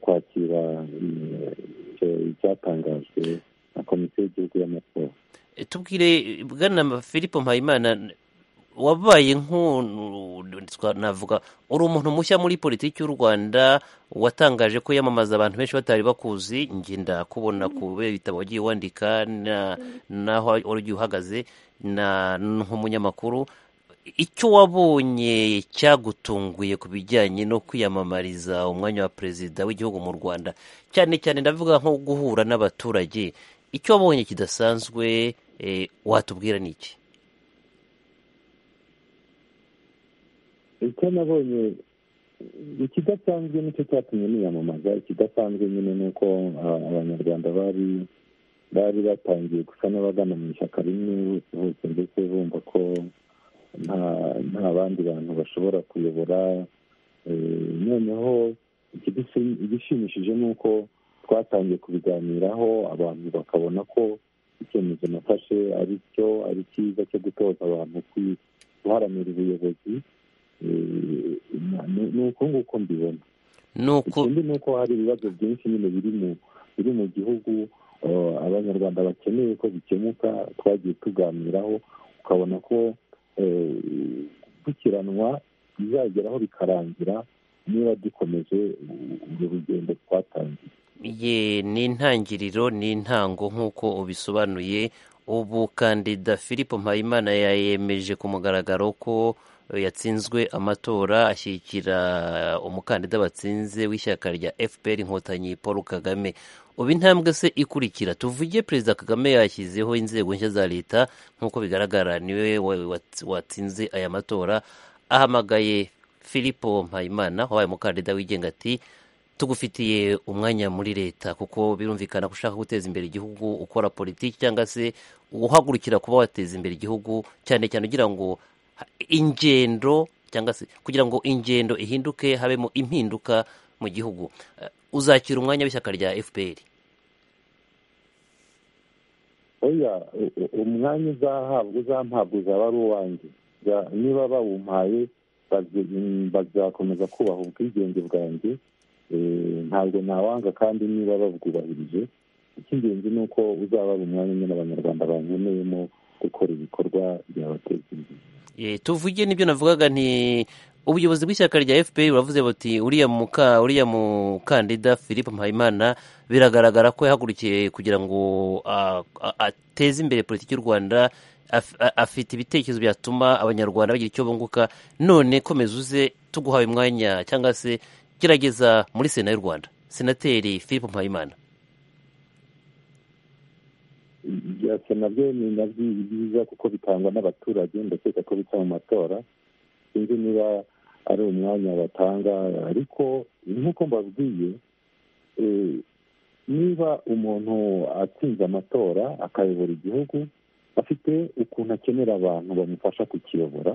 kwakira icyatangajwe na komisiyo y'igihugu y'amatora tubwire bwana philippe mpayimana wabaye navuga uri umuntu mushya muri politiki y'u rwanda watangaje ko yamamaza abantu benshi batari bakuzi ngenda kubona kubera ibitabo wagiye wandika n'aho ugiye uhagaze nk'umunyamakuru icyo wabonye cyagutunguye ku bijyanye no kwiyamamariza umwanya wa perezida w'igihugu mu rwanda cyane cyane ndavuga nko guhura n'abaturage icyo wabonye kidasanzwe watubwira ni iki icyo nabonye ikidasanzwe nicyo cyatumye niyamamaza ikidasanzwe nyine ni uko abanyarwanda bari bari batangiye gusa n'abagana mu ishyaka rimwe bose ndetse bumva ko nta bandi bantu bashobora kuyobora noneho igishimishije ni uko twatangiye kubiganiraho abantu bakabona ko icyemezo nafashe ari cyo ari cyiza cyo gutoza abantu guharanira ubuyobozi ni uko nguko mbibona ikindi ni uko hari ibibazo byinshi nyine biri mu gihugu abanyarwanda bakeneye ko bikemuka twagiye tuganiraho ukabona ko gukiranwa bizageraho bikarangira niba dukomeje urwo rugendo twatangiye ye ni intangiriro ni intango nk'uko ubisobanuye ubu kandida philippe mpayimana yayemeje ku mugaragaro ko yatsinzwe amatora ashyigikira umukandida batsinze w'ishyaka rya fpr inkotanyi paul kagame ubu intambwe se ikurikira tuvuge perezida kagame yashyizeho inzego nshya za leta nk'uko bigaragara niwe watsinze aya matora ahamagaye philippe mpayimana wabaye umukandida wigenga ati tugufitiye umwanya muri leta kuko birumvikana ko ushaka guteza imbere igihugu ukora politiki cyangwa se uhagurukira kuba wateza imbere igihugu cyane cyane ugira ngo ingendo cyangwa se kugira ngo ingendo ihinduke habemo impinduka mu gihugu uzakira umwanya w'ishyaka rya fpr oya umwanya uzahabwa uzampabwa uzaba ari uwanjye niba bawumpaye bazakomeza kubaha ubwigenge bwanjye ntabwo ntawanga kandi niba babwubahirije icy'ingenzi ni uko uzaba ari umwanya nyine abanyarwanda bankeneyemo gukora ibikorwa byabateza imbere tuvuge n'ibyo navugaga nti ubuyobozi bw'ishyaka rya fpr buravuze buti uriya muka uriya mukandida philippe mpayimana biragaragara ko yahagurukiye kugira ngo ateze imbere politiki y'u rwanda afite ibitekerezo byatuma abanyarwanda bagira icyo bunguka none komeza uze tuguhaye umwanya cyangwa se gerageza muri sena y'u rwanda senateri philippe mpayimana ibya sena byo ni nabyo byiza kuko bitangwa n'abaturage ndakeka ko bica mu matora sinzi niba ari umwanya batanga ariko nk'uko mbabwiye niba umuntu atsinze amatora akayobora igihugu afite ukuntu akenera abantu bamufasha kukiyobora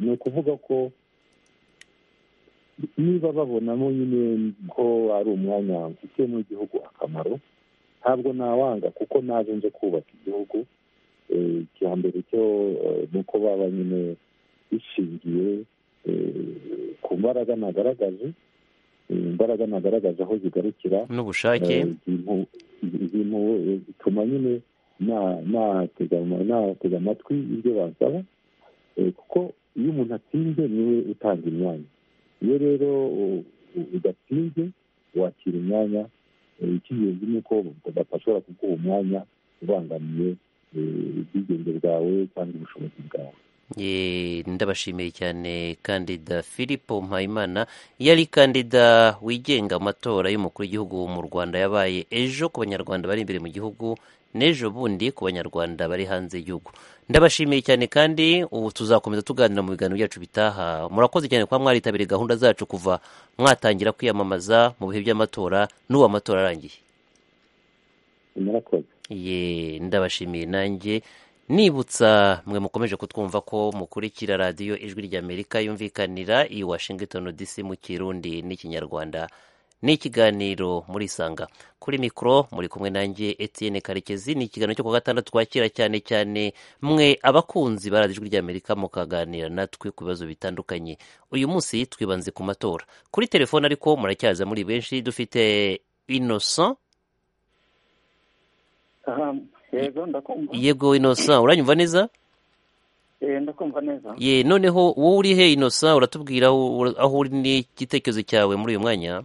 ni ukuvuga ko niba babonamo nyine ko ari umwanya mfitiye mu gihugu akamaro ntabwo nawanga kuko naje nje kubaka igihugu icya mbere cyo ni uko baba nyine bishingiye ku mbaraga nagaragaje imbaraga nagaragaje aho zigarukira n'ubushake ibintu bituma nyine natega amatwi ibyo basaba kuko iyo umuntu atsinze niwe utanga imyanya iyo rero udatsinze wakira imyanya icy'ingenzi ni uko badashobora kuguha umwanya ubangamiye ubwigenge bwawe cyangwa ubushobozi bwawe ndabashimiye cyane kandida philippe mpayimana yari kandida wigenga amatora y'umukuru w'igihugu mu rwanda yabaye ejo ku banyarwanda bari imbere mu gihugu n'ejo bundi ku banyarwanda bari hanze y'igihugu ndabashimiye cyane kandi ubu tuzakomeza tuganira mu biganiro byacu bitaha murakoze cyane kuba mwaritabiriye gahunda zacu kuva mwatangira kwiyamamaza mu bihe by'amatora n'ubu amatora arangiye murakoze ndabashimiye nanjye nibutsa mwe mukomeje kutwumva ko mukurikira radiyo ijwi ry'amerika yumvikanira i washington dc mu kirundi n'ikinyarwanda ni ikiganiro murisanga kuri mikoro muri kumwe nanjye Etienne karekezi ni ikiganiro cyo ku gatandatu twakira cyane cyane mwe abakunzi ba radiyo ijwi ry'amerika mukaganira natwe ku bibazo bitandukanye uyu munsi twibanze ku matora kuri telefone ariko muracyaza muri benshi dufite innocent yego ndakumva yego inosa uranyumva neza ndakumva neza ye noneho wowe uri he inosa uratubwira aho uri n'igitekerezo cyawe muri uyu mwanya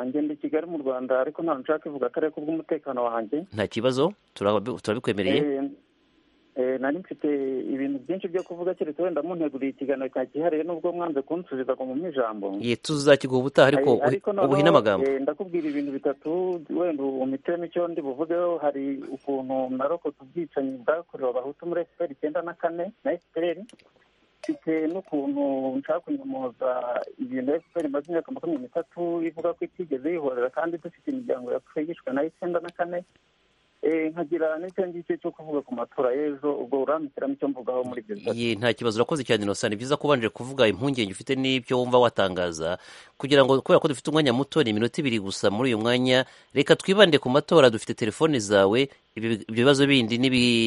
ngenda i kigali mu rwanda ariko ntabwo nshaka ivuga akarere k'ubw'umutekano wanjye nta kibazo turabikwemereye nari mfite ibintu byinshi byo kuvuga keretse wenda munteguriye ikiganiro cya kihariye n'ubwo mwanze kunsubiza ngo mu ijambo ye tuzakiguha ubutaha ariko ubuhine amagambo ndakubwira ibintu bitatu wenda umitemo icyo ndi buvugeho hari ukuntu narokotse ubwicanyi bwakorewe abahutu muri efuperi icyenda na kane na efuperi mfite n'ukuntu nshaka kunyomoza ibintu efuperi imaze imyaka makumyabiri n'itatu ivuga ko itigeze yihorera kandi dufite imiryango yapfuye yishwe na icyenda na kane nkagira n'icyo ngicyo cyo kuvuga ku matora y'ejo ubwo urambikiramo icyo mvugaho muri ibyo bibazo nta kibazo urakoze cyane inosa ni byiza kubanje kuvuga impungenge ufite n'ibyo wumva watangaza kugira ngo kubera ko dufite umwanya muto ni iminota ibiri gusa muri uyu mwanya reka twibande ku matora dufite telefone zawe ibyo bibazo bindi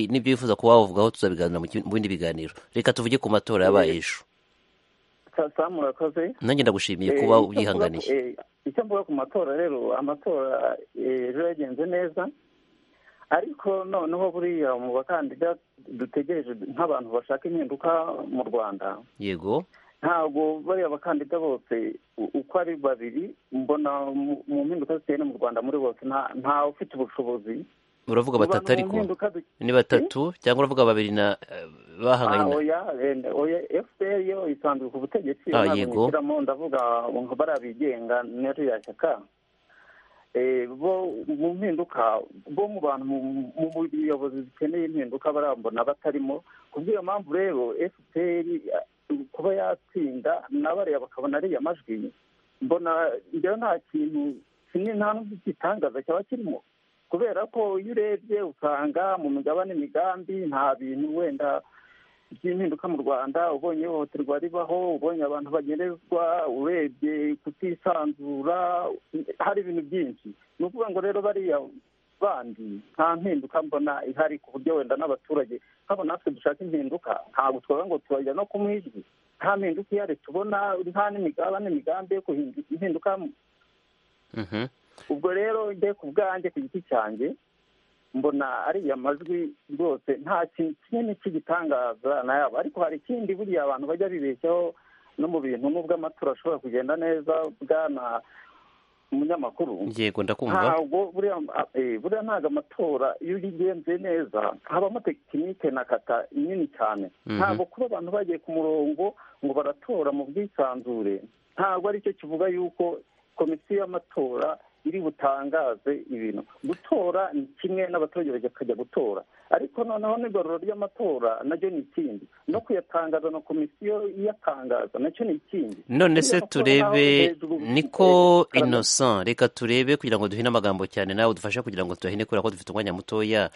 n'ibyo wifuza kuba wavugaho tuzabiganira mu bindi biganiro reka tuvuge ku matora yabaye ejo samu urakoze nanjye ndagushimiye kuba ubyihanganiye icyo mvuga ku matora rero amatora ejo yagenze neza ariko noneho buriya mu bakandida dutegereje nk'abantu bashaka impinduka mu rwanda yego ntabwo bariya bakandida bose uko ari babiri mbona mu mpinduka ziteye no mu rwanda muri bose ntawe ufite ubushobozi uravuga batatu ariko mpinduka du- ni batatu cyangwa uravuga babiri na eh, bahanganye na oya wenda, oya fpr yo isanzwe ku butegetsi Ah, ntabwo yego. nyishyiramo ndavuga ngo bariya bigenga n'iriya shyaka Eh, bo mu mpinduka bo mu bantu mu- mu mu buyobozi zikeneye impinduka barambona batarimo ku bw'iyo mpamvu rero fpr eh, kuba yatsinda n'abariya bakabona ariya majwi mbona njyewe nta kintu kinini nta n'ubwo igitangaza cyaba kirimo kubera ko iyo urebye usanga mu migabane imigambi nta bintu wenda by'impinduka mu rwanda ubonye ihohoterwa ribaho ubonye abantu bagenerwa urebye kutisanzura hari ibintu byinshi ni ukuvuga ngo rero bariya bandi nta mpinduka mbona ihari ku buryo wenda n'abaturage nk'abo natwe dushaka impinduka ntabwo twavuga ngo turajya no ku ijwi nta mpinduka ihari tubona nta n'imigaba n'imigambi yo guhindura impinduka Mhm. ubwo rero njye ku bwanjye ku giti cyanjye mbona ariya majwi rwose nta kintu kinini cy'igitangaza nayabo ariko hari ikindi buriya abantu bajya bibeshyaho no mu bintu n'ubwo amatora ashobora kugenda neza bwana umunyamakuru yego ndakumva ntabwo buriya eh, buriya ntabwo amatora iyo uyigenze neza habamo tekinike na kata nini cyane Mhm. ntabwo kuba abantu bagiye ku murongo ngo baratora mu bwisanzure ntabwo aricyo kivuga yuko komisiyo y'amatora iri butangaze ibintu gutora ni kimwe n'abaturage bakajya gutora ariko noneho n'igororo ry'amatora naryo ni ikindi no kuyatangaza na komisiyo iyatangaza nacyo ni ikindi none Buriya se amatora naho turebe hejuru- niko innocent reka turebe kugira ngo duhine amagambo cyane nawe dufashe kugira ngo tuyahine kubera ko dufite umwanya mutoya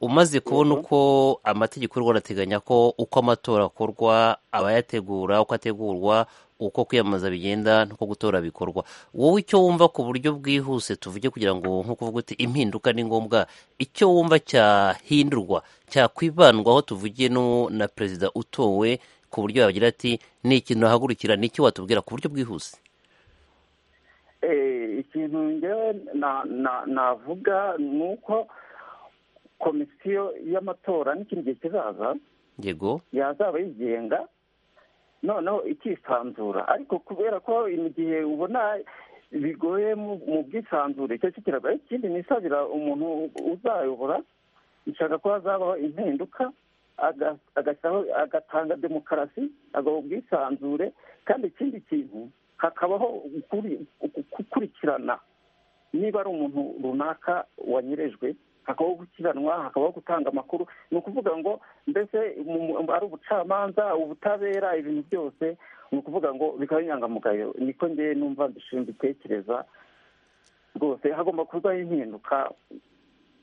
umaze kubona uko amategeko y'u Rwanda ateganya ko uko amatora akorwa abayategura uko ategurwa uko kwiyamamaza bigenda n'uko gutora bikorwa wowe icyo wumva ku buryo bwihuse tuvuge kugira ngo nk'uko uvuga uti impinduka ni ngombwa icyo wumva cyahindurwa cyakwibandwaho tuvuge no na perezida utowe ku buryo yagira ati ni ikintu ahagurukira ni icyo watubwira ku buryo bwihuse Eh, ikintu ngewe na- na- navuga ni uko komisiyo y'amatora n'ikindi gihe kizaza yego yazaba yigenga noneho ikisanzura ariko kubera ko mu gihe ubona bigoye mu mu bwisanzure icyo cyo kiragoye ikindi nisabira umuntu uzayobora nshaka ko hazabaho impinduka aga- agashyiraho- agatanga demokarasi agaha ubwisanzure kandi ikindi kintu hakabaho ukuri- uku- gukurikirana niba ari umuntu runaka wanyerejwe hakabaho gukiranwa hakabaho gutanga amakuru ni ukuvuga ngo mbese mu- mu- ari ubucamanza ubutabera ibintu byose ni ukuvuga ngo bikaba inyangamugayo niko ngewe numva mbitekereza rwose hagomba kubaho impinduka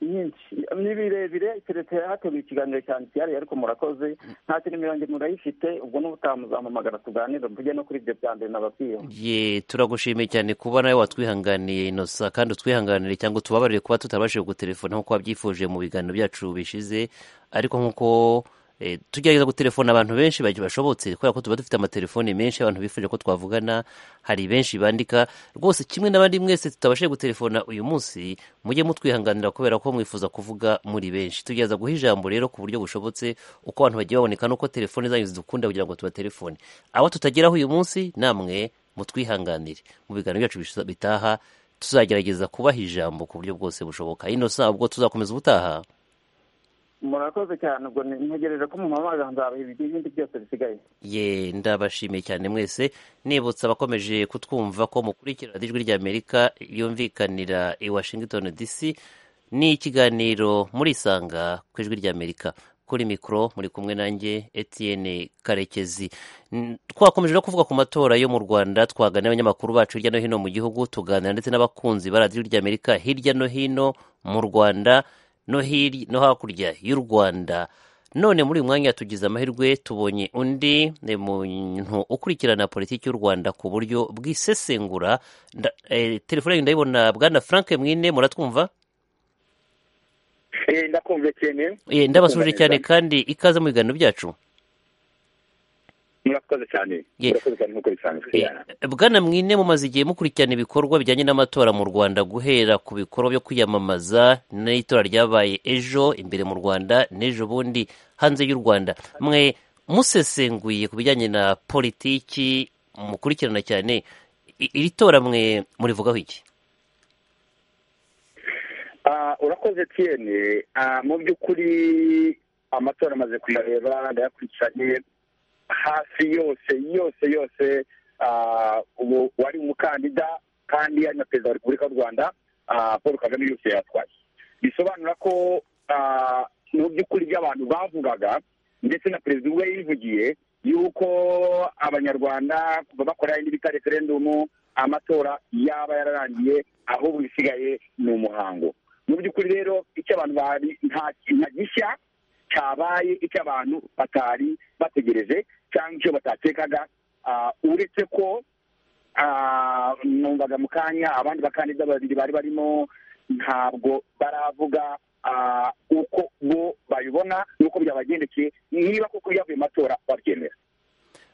nyinshi ni birebire keretse hateguye ikiganiro cyane cyihariye ariko murakoze nta kintu mirongo murayifite ubwo n'ubutamuzampamagara tuganira mvuge no kuri ibyo bya mbere nababwiyeho ye turagushimiye cyane kuba nawe watwihanganiye inosa kandi utwihanganire cyangwa utubabarire kuba tutabashije gutelefona nk'uko wabyifuje mu biganiro byacu bishize ariko nk'uko eh, tugerageza gutelefona abantu benshi bagiye bashobotse kubera ko tuba dufite amatelefoni menshi abantu bifuje ko twavugana hari benshi bandika rwose kimwe n'abandi mwese tutabashije gutelefona uyu munsi mujye mutwihanganira kubera ko mwifuza kuvuga muri benshi tugerageza guha ijambo rero ku buryo bushobotse uko abantu bagiye baboneka n'uko telefoni zanyu zidukunda kugira ngo tubatelefone abo tutageraho uyu munsi namwe mutwihanganire mu biganiro byacu bishiza- bitaha tuzagerageza kubaha ijambo ku buryo bwose bushoboka ino saa ubwo tuzakomeza ubutaha murakoze cyane ubwo ni- ntegereje ko mu mamaga nzabaha ibindi byose bisigaye ye ndabashimiye cyane mwese nibutsa abakomeje kutwumva ko mukurikira radiyo ijwi ry'amerika yumvikanira i washington dc ni ikiganiro murisanga ku ijwi ry'amerika kuri mikoro muri kumwe nanjye etienne karekezi N- twakomeje no kuvuga ku matora yo mu rwanda twaganira abanyamakuru bacu hirya no hino mu gihugu tuganira ndetse n'abakunzi ba radiyo ry'amerika hirya no hino mu rwanda no hiri- no hakurya y'u rwanda none muri uyu mwanya tugize amahirwe tubonye undi ni muntu ukurikirana politiki y'u rwanda ku buryo bwisesengura Nda- eh, telefone yanyu ndayibona bwana frank mwine muratwumva Eh, ndakumva cyane Eh, ndabasuje cyane kandi ikaze mu biganiro byacu murakoze cyane Ye. murakoze cyane nk'uko bisanzwe Eh, bwana mwine mumaze igihe mukurikirana ibikorwa bijyanye n'amatora mu rwanda guhera ku bikorwa byo kwiyamamaza n'itora ryabaye ejo imbere mu rwanda n'ejo bundi hanze y'u rwanda mwe musesenguye ku bijyanye na politiki mukurikirana cyane iri tora mwe murivugaho iki urakoze tiyene mu by'ukuri amatora amaze kuyareba ndayakurikiranye hafi yose yose yose ubu wari umukandida kandi ari na perezida wa repubulika y'u rwanda paul kagame yose yatwaye bisobanura ko mu by'ukuri by'abantu bavugaga ndetse na perezida ubwe yivugiye yuko abanyarwanda kuva bakora n'ibita referendumu amatora yaba yararangiye ahubwo isigaye ni umuhango mu by'ukuri rero icyo abantu bari nta kintu gishya cyabaye icyo abantu batari bategereje cyangwa icyo batatekaga uretse ko numvaga mu kanya abandi bakandida babiri bari barimo ntabwo baravuga uko bo babibona n'uko byabagendekeye niba koko byavuye matora babyemera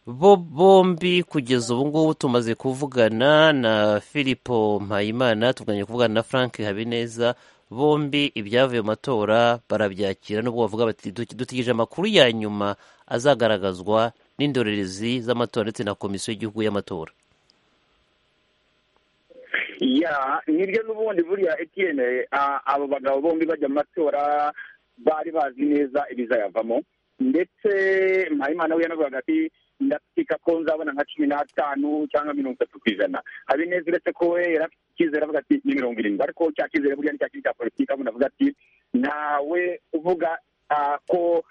bo bombi kugeza ubu ngubu tumaze kuvugana na filipo mpayimana tuganye kuvugana na frank habineza bombi ibyavuye mu matora barabyakira n'ubwo bavuga bati dutegereje amakuru ya nyuma azagaragazwa n'indorerezi z'amatora ndetse na komisiyo y'igihugu y'amatora ya nibyo n'ubundi buriya etiyene abo bagabo bombi bajya mu matora bari bazi neza ibizayavamo ndetse mpayimana we yanavuga ati ndakeka ko nzabona nka cumi n'atanu cyangwa mirongo itatu ku ijana habineza uretse ko we yari afite icyizere avuga ati ni mirongo irindwi ariko cya cyizere buriya ni cya kindi cya politiki avuga avuga ati ntawe uvuga ko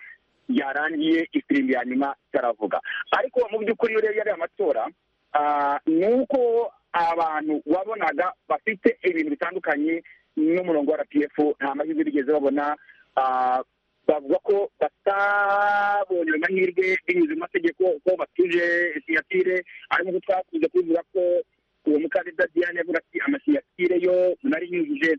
yarangiye ifirimbi ya nyuma itaravuga ariko mu by'ukuri iyo urebye ariya matora ni uko abantu wabonaga bafite ibintu bitandukanye n'umurongo wa rpf nta mahirwe bigeze babona bavuga ko batabonye amahirwe binyuze mu mategeko ko batuje sinyatire ariko twakunze kubivuga ko uwo mukandida diane avuga ati amasinyatire yo nari yujuje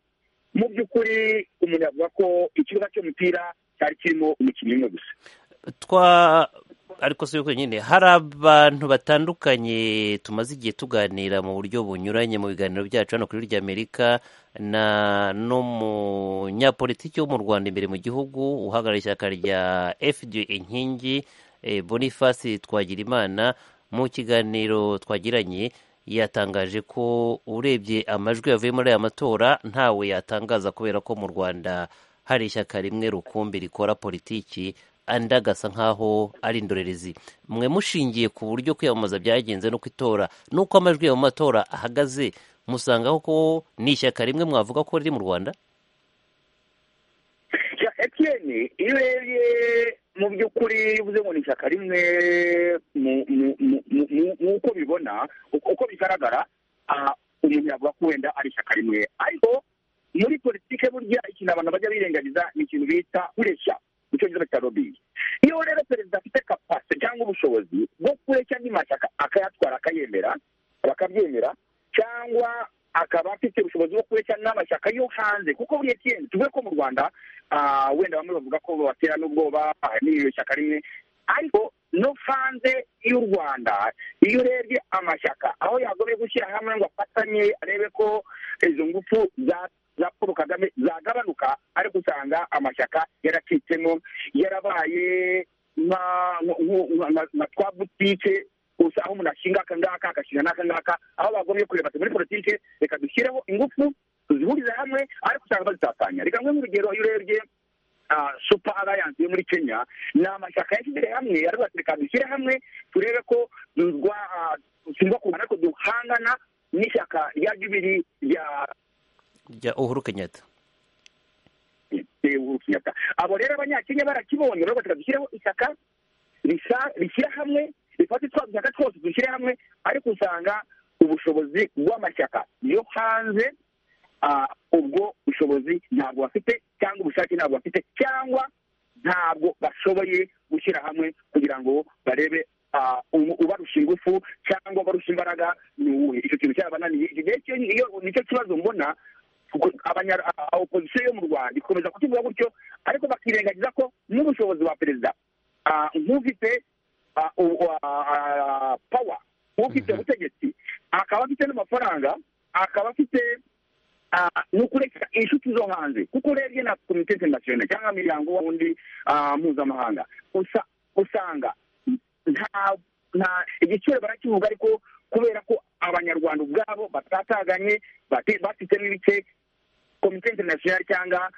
mu by'ukuri umuntu yavuga ko ikibuga cy'umupira cyari kirimo umukinnyi umwe gusa twa ariko si nyine hari abantu batandukanye tumaze igihe tuganira mu buryo bunyuranye mu biganiro byacu hano kuri ry'amerika na n'umunyapolitiki wo mu rwanda imbere mu gihugu uhagarariye ishyaka rya fda inkingi boniface twagirimana mu kiganiro twagiranye yatangaje ko urebye amajwi yavuye muri aya matora ntawe yatangaza kubera ko mu rwanda hari ishyaka rimwe rukumbi rikora politiki andi agasa nk'aho ari indorerezi mwe mushingiye ku buryo kwiyamamaza byagenze no itora n'uko amajwi mu matora ahagaze musangaho ko ni ishyaka rimwe mwavuga ko riri mu rwanda etiyeni iyo urebye mu by'ukuri uvuze ngo ni ishyaka rimwe nk'uko bibona uko bigaragara umuntu yavuga ko wenda ari ishyaka rimwe ariko muri politike burya ikintu abantu bajya birengagiza ni ikintu bita kureshya icyongereza cya robingi iyo rero perezida afite kapasite cyangwa ubushobozi bwo kureshya andi mashyaka akayatwara akayemera bakabyemera cyangwa akaba afite ubushobozi bwo kureshya n'amashyaka yo hanze kuko buriya kiyeni tuvuge ko mu rwanda wenda bamwe bavuga ko batera n'ubwoba n'iryo shyaka rimwe ariko no hanze y'u rwanda iyo urebye amashyaka aho yagombye gushyira hamwe ngo afatanye arebe ko izo ngufu za za paul kagame zagabanuka ariko usanga amashyaka yaracitsemo yarabaye nka twa butike gusa aho umuntu ashinga aka ngaka agashinga n'aka ngaka aho bagombye kureba ati muri politike reka dushyireho ingufu tuzihurize hamwe ariko usanga bazitatanya reka nk'urugero urugero iyo urebye supa alliance yo muri kenya ni amashyaka yashyize hamwe aravuga ati reka dushyire hamwe turebe ko tugomba kubona ariko duhangana n'ishyaka rya jubiri rya rya uhuru kenyatta uhuru kenyatta abo rero abanyakenya barakibonye baravuga ati dushyireho ishyaka rishyira hamwe rifata twa dushyaka twose dushyire hamwe ariko usanga ubushobozi bw'amashyaka yo hanze ubwo bushobozi ntabwo bafite cyangwa ubushake ntabwo bafite cyangwa ntabwo bashoboye gushyira hamwe kugira ngo barebe ubarusha ingufu cyangwa ubarusha imbaraga ni uwuhe icyo kintu cyarabananiye icyo gihe nicyo kibazo mbona opozisiyo yo mu rwanda ikomeza kukivuga gutyo ariko bakirengagiza ko n'ubushobozi bwa perezida nk'ufite pawa ufite ubutegetsi akaba afite n'amafaranga akaba afite no kureka inshuti zo hanze kuko urebye na komite interinasiyonari cyangwa imiryango wundi mpuzamahanga usanga nta igiciro barakivuga ariko kubera ko abanyarwanda ubwabo batataganye bafite n'ibice komite interinasiyonari cyangwa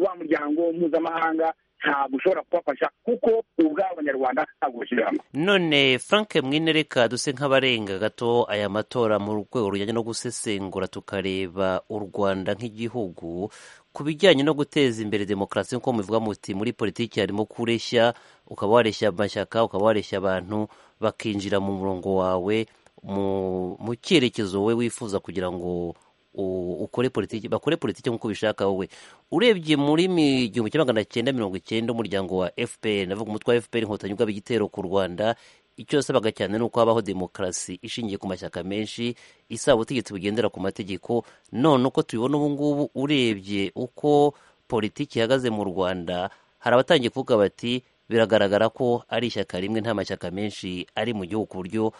wa muryango mpuzamahanga ntabwo ushobora kubafasha kuko ubwabo abanyarwanda ntabwo bashyira hamwe none frank mwinereka duse nk'abarenga gato aya matora mu rwego rujyanye no gusesengura tukareba u rwanda nk'igihugu ku bijyanye no guteza imbere demokarasi nk'uko mubivuga muti muri politiki harimo kureshya ukaba wareshya amashyaka ukaba wareshya abantu bakinjira mu murongo wawe mu cyerekezo wowe wifuza kugira ngo ukore politiki bakore politiki nk'uko ubishaka wowe urebye muri igihumbi kimwe magana cyenda mirongo icyenda umuryango wa fpr navuga umutwe wa fpr inkotanyi ubwabo igitero ku rwanda icyo yasabaga cyane ni uko habaho demokarasi ishingiye ku mashyaka menshi isaba ubutegetsi bugendera ku mategeko none uko tubibona ubu ngubu urebye uko politiki ihagaze mu rwanda hari abatangiye kuvuga bati biragaragara ko ari ishyaka rimwe nta mashyaka menshi ari mu gihugu ku buryo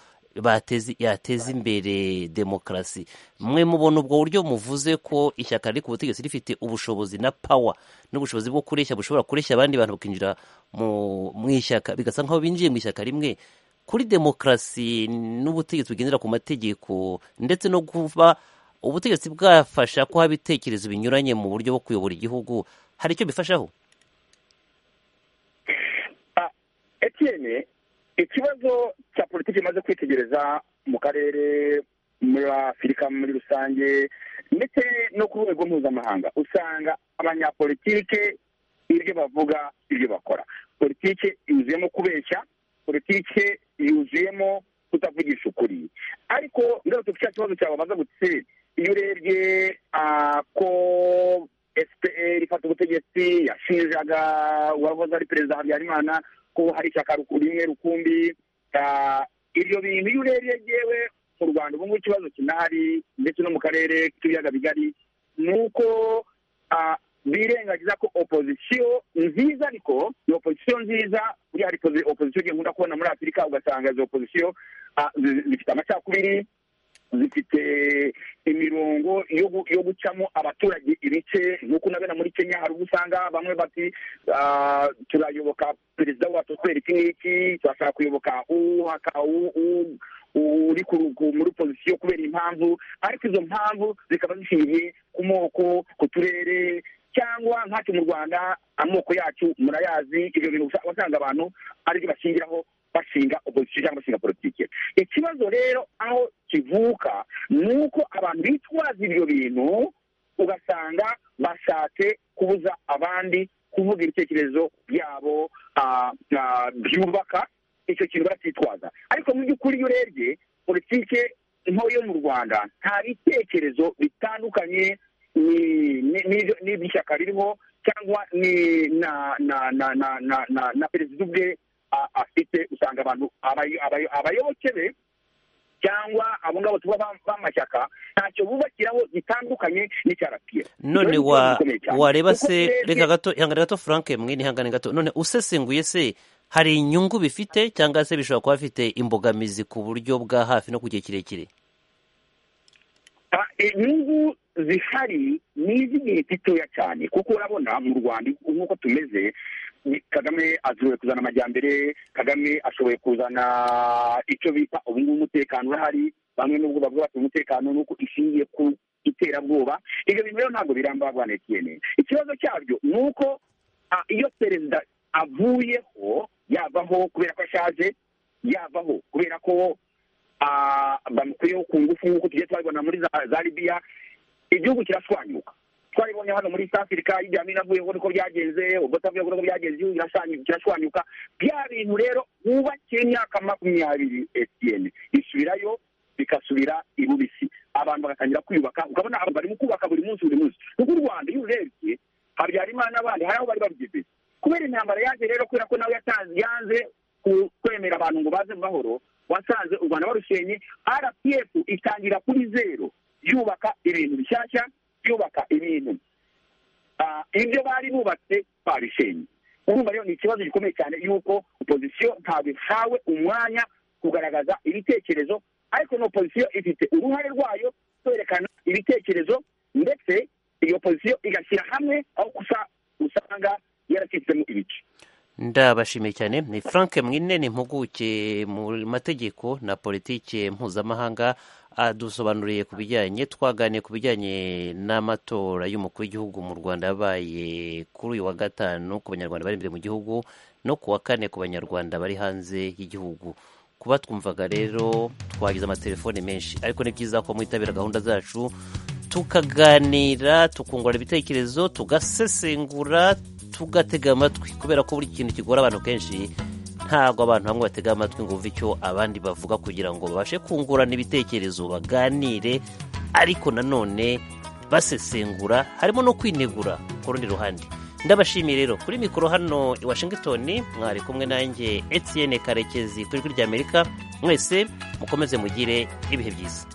yateza imbere demokarasi mwe mubona ubwo buryo muvuze ko ishyaka riri ku butegetsi rifite ubushobozi na pawa n'ubushobozi bwo kureshya bushobora kureshya abandi bantu bakinjira mu ishyaka bigasa nk'aho binjiye mu ishyaka rimwe kuri demokarasi n'ubutegetsi bugendera ku mategeko ndetse no kuba ubutegetsi bwafasha ko haba ibitekerezo binyuranye mu buryo bwo kuyobora igihugu hari icyo bifashaho etiyene ikibazo cya politiki imaze kwitegereza mu karere muri afurika muri rusange ndetse no ku rwego mpuzamahanga usanga abanyapolitike ibyo bavuga ibyo bakora politiki yuzuyemo kubeshya politiki yuzuyemo kutavugisha ukuri ariko ngarutse ku cya kibazo cyawe baza gutse iyo urebye ko esiperi ifata ubutegetsi yashinjaga uwahoze ari perezida habyarimana ko hari ishyaka rimwe rukumbi ibyo bintu iyo urebye yewe mu rwanda ubu ngubu ikibazo kinahari ndetse no mu karere k'ibiyaga bigari ni uko birengagiza ko opozisiyo nziza ariko ni opozisiyo nziza buriya hari opozisiyo ugiye nkunda kubona muri afurika ugasanga izo opozisiyo zifite amacakubiri zifite imirongo yo gucamo abaturage ibice nk'uko unabona muri kenya hari ubwo usanga bamwe bati turayoboka perezida wacu kubera iki n'iki turashaka kuyoboka uri muri pozisiyo kubera impamvu ariko izo mpamvu zikaba zishingiye ku moko ku turere cyangwa nk'acu mu rwanda amoko yacu murayazi ibyo bintu wasanga abantu aribyo bashingiraho bashinga opozisiyo cyangwa bashinga politiki ikibazo rero aho kivuka ni uko abantu bitwaza ibyo bintu ugasanga bashatse kubuza abandi kuvuga ibitekerezo byabo byubaka icyo kintu baracyitwaza ariko mu by'ukuri iyo urebye politiki ntoya yo mu rwanda nta bitekerezo bitandukanye n'iby'ishyaka ririho cyangwa ni na perezida ubwe afite usanga abantu abayoboke be cyangwa abo ngabo tuba b'amashyaka ntacyo bubakiraho gitandukanye n'icyarapiyeri none wareba se reka gato ihangane gato frank mwene ihangane gato none usesenguye se hari inyungu bifite cyangwa se bishobora kuba bifite imbogamizi ku buryo bwa hafi no ku gihe kirekire inyungu zihari ni iz'igihe gitoya cyane kuko urabona mu rwanda nk'uko tumeze kagame ashoboye kuzana amajyambere kagame ashoboye kuzana icyo bita ubungubu umutekano urahari bamwe n'ubwo bavuga bati umutekano ni uko ishingiye ku iterabwoba ibyo bintu rero ntabwo biramba bwa etiyene ikibazo cyabyo ni uko iyo perezida avuyeho yavaho kubera ko ashaje yavaho kubera ko bamukuyeho ku ngufu nk'uko tugiye twabibona muri za libiya igihugu kirashwanyuka twabibonye hano muri South Africa ijya mina avuye ngo niko byagenze ubwo tavuye ngo niko byagenze iyo kirashwanyuka bya bintu rero wubakiye imyaka makumyabiri etn bisubirayo bigasubira irubisi abantu bagatangira kwiyubaka ukabona abantu barimo kubaka buri munsi buri munsi kuko u rwanda iyo urebye habyarimana n'abandi hari aho bari babigeze kubera intambara yaje rero kubera ko nawe yanze kwemera abantu ngo baze mu mahoro wasanze u rwanda barushenye rpf itangira kuri zero yubaka ibintu bishyashya byubaka ibintu ibyo bari bubatse babishenye urumva rero ni ikibazo gikomeye cyane yuko opozisiyo ntabwo ihawe umwanya kugaragaza ibitekerezo ariko na opozisiyo ifite uruhare rwayo kwerekana ibitekerezo ndetse iyo opozisiyo igashyira hamwe aho usanga yaracitsemo ibice ndabashimiye cyane ni frank mwine ni impuguke mu mategeko na politiki mpuzamahanga dusobanuriye ku bijyanye twaganiye ku bijyanye n'amatora y'umukuru w'igihugu mu rwanda yabaye kuri uyu wa gatanu ku banyarwanda bari imbere mu gihugu no ku wa kane ku banyarwanda bari hanze y'igihugu kuba twumvaga rero twagize amatelefone menshi ariko ni byiza ko mwitabira gahunda zacu tukaganira tukungurana ibitekerezo tugasesengura tugatega amatwi kubera ko buri kintu kigora abantu kenshi ntabwo abantu bamwe batega amatwi ngo bumve icyo abandi bavuga kugira ngo babashe kungurana ibitekerezo baganire ariko nanone basesengura harimo no kwinegura ku rundi ruhande ndabashimiye rero kuri mikoro hano i washingitoni mwari kumwe nanjye etiyene karekezi ku ijwi ry'amerika mwese mukomeze mugire ibihe byiza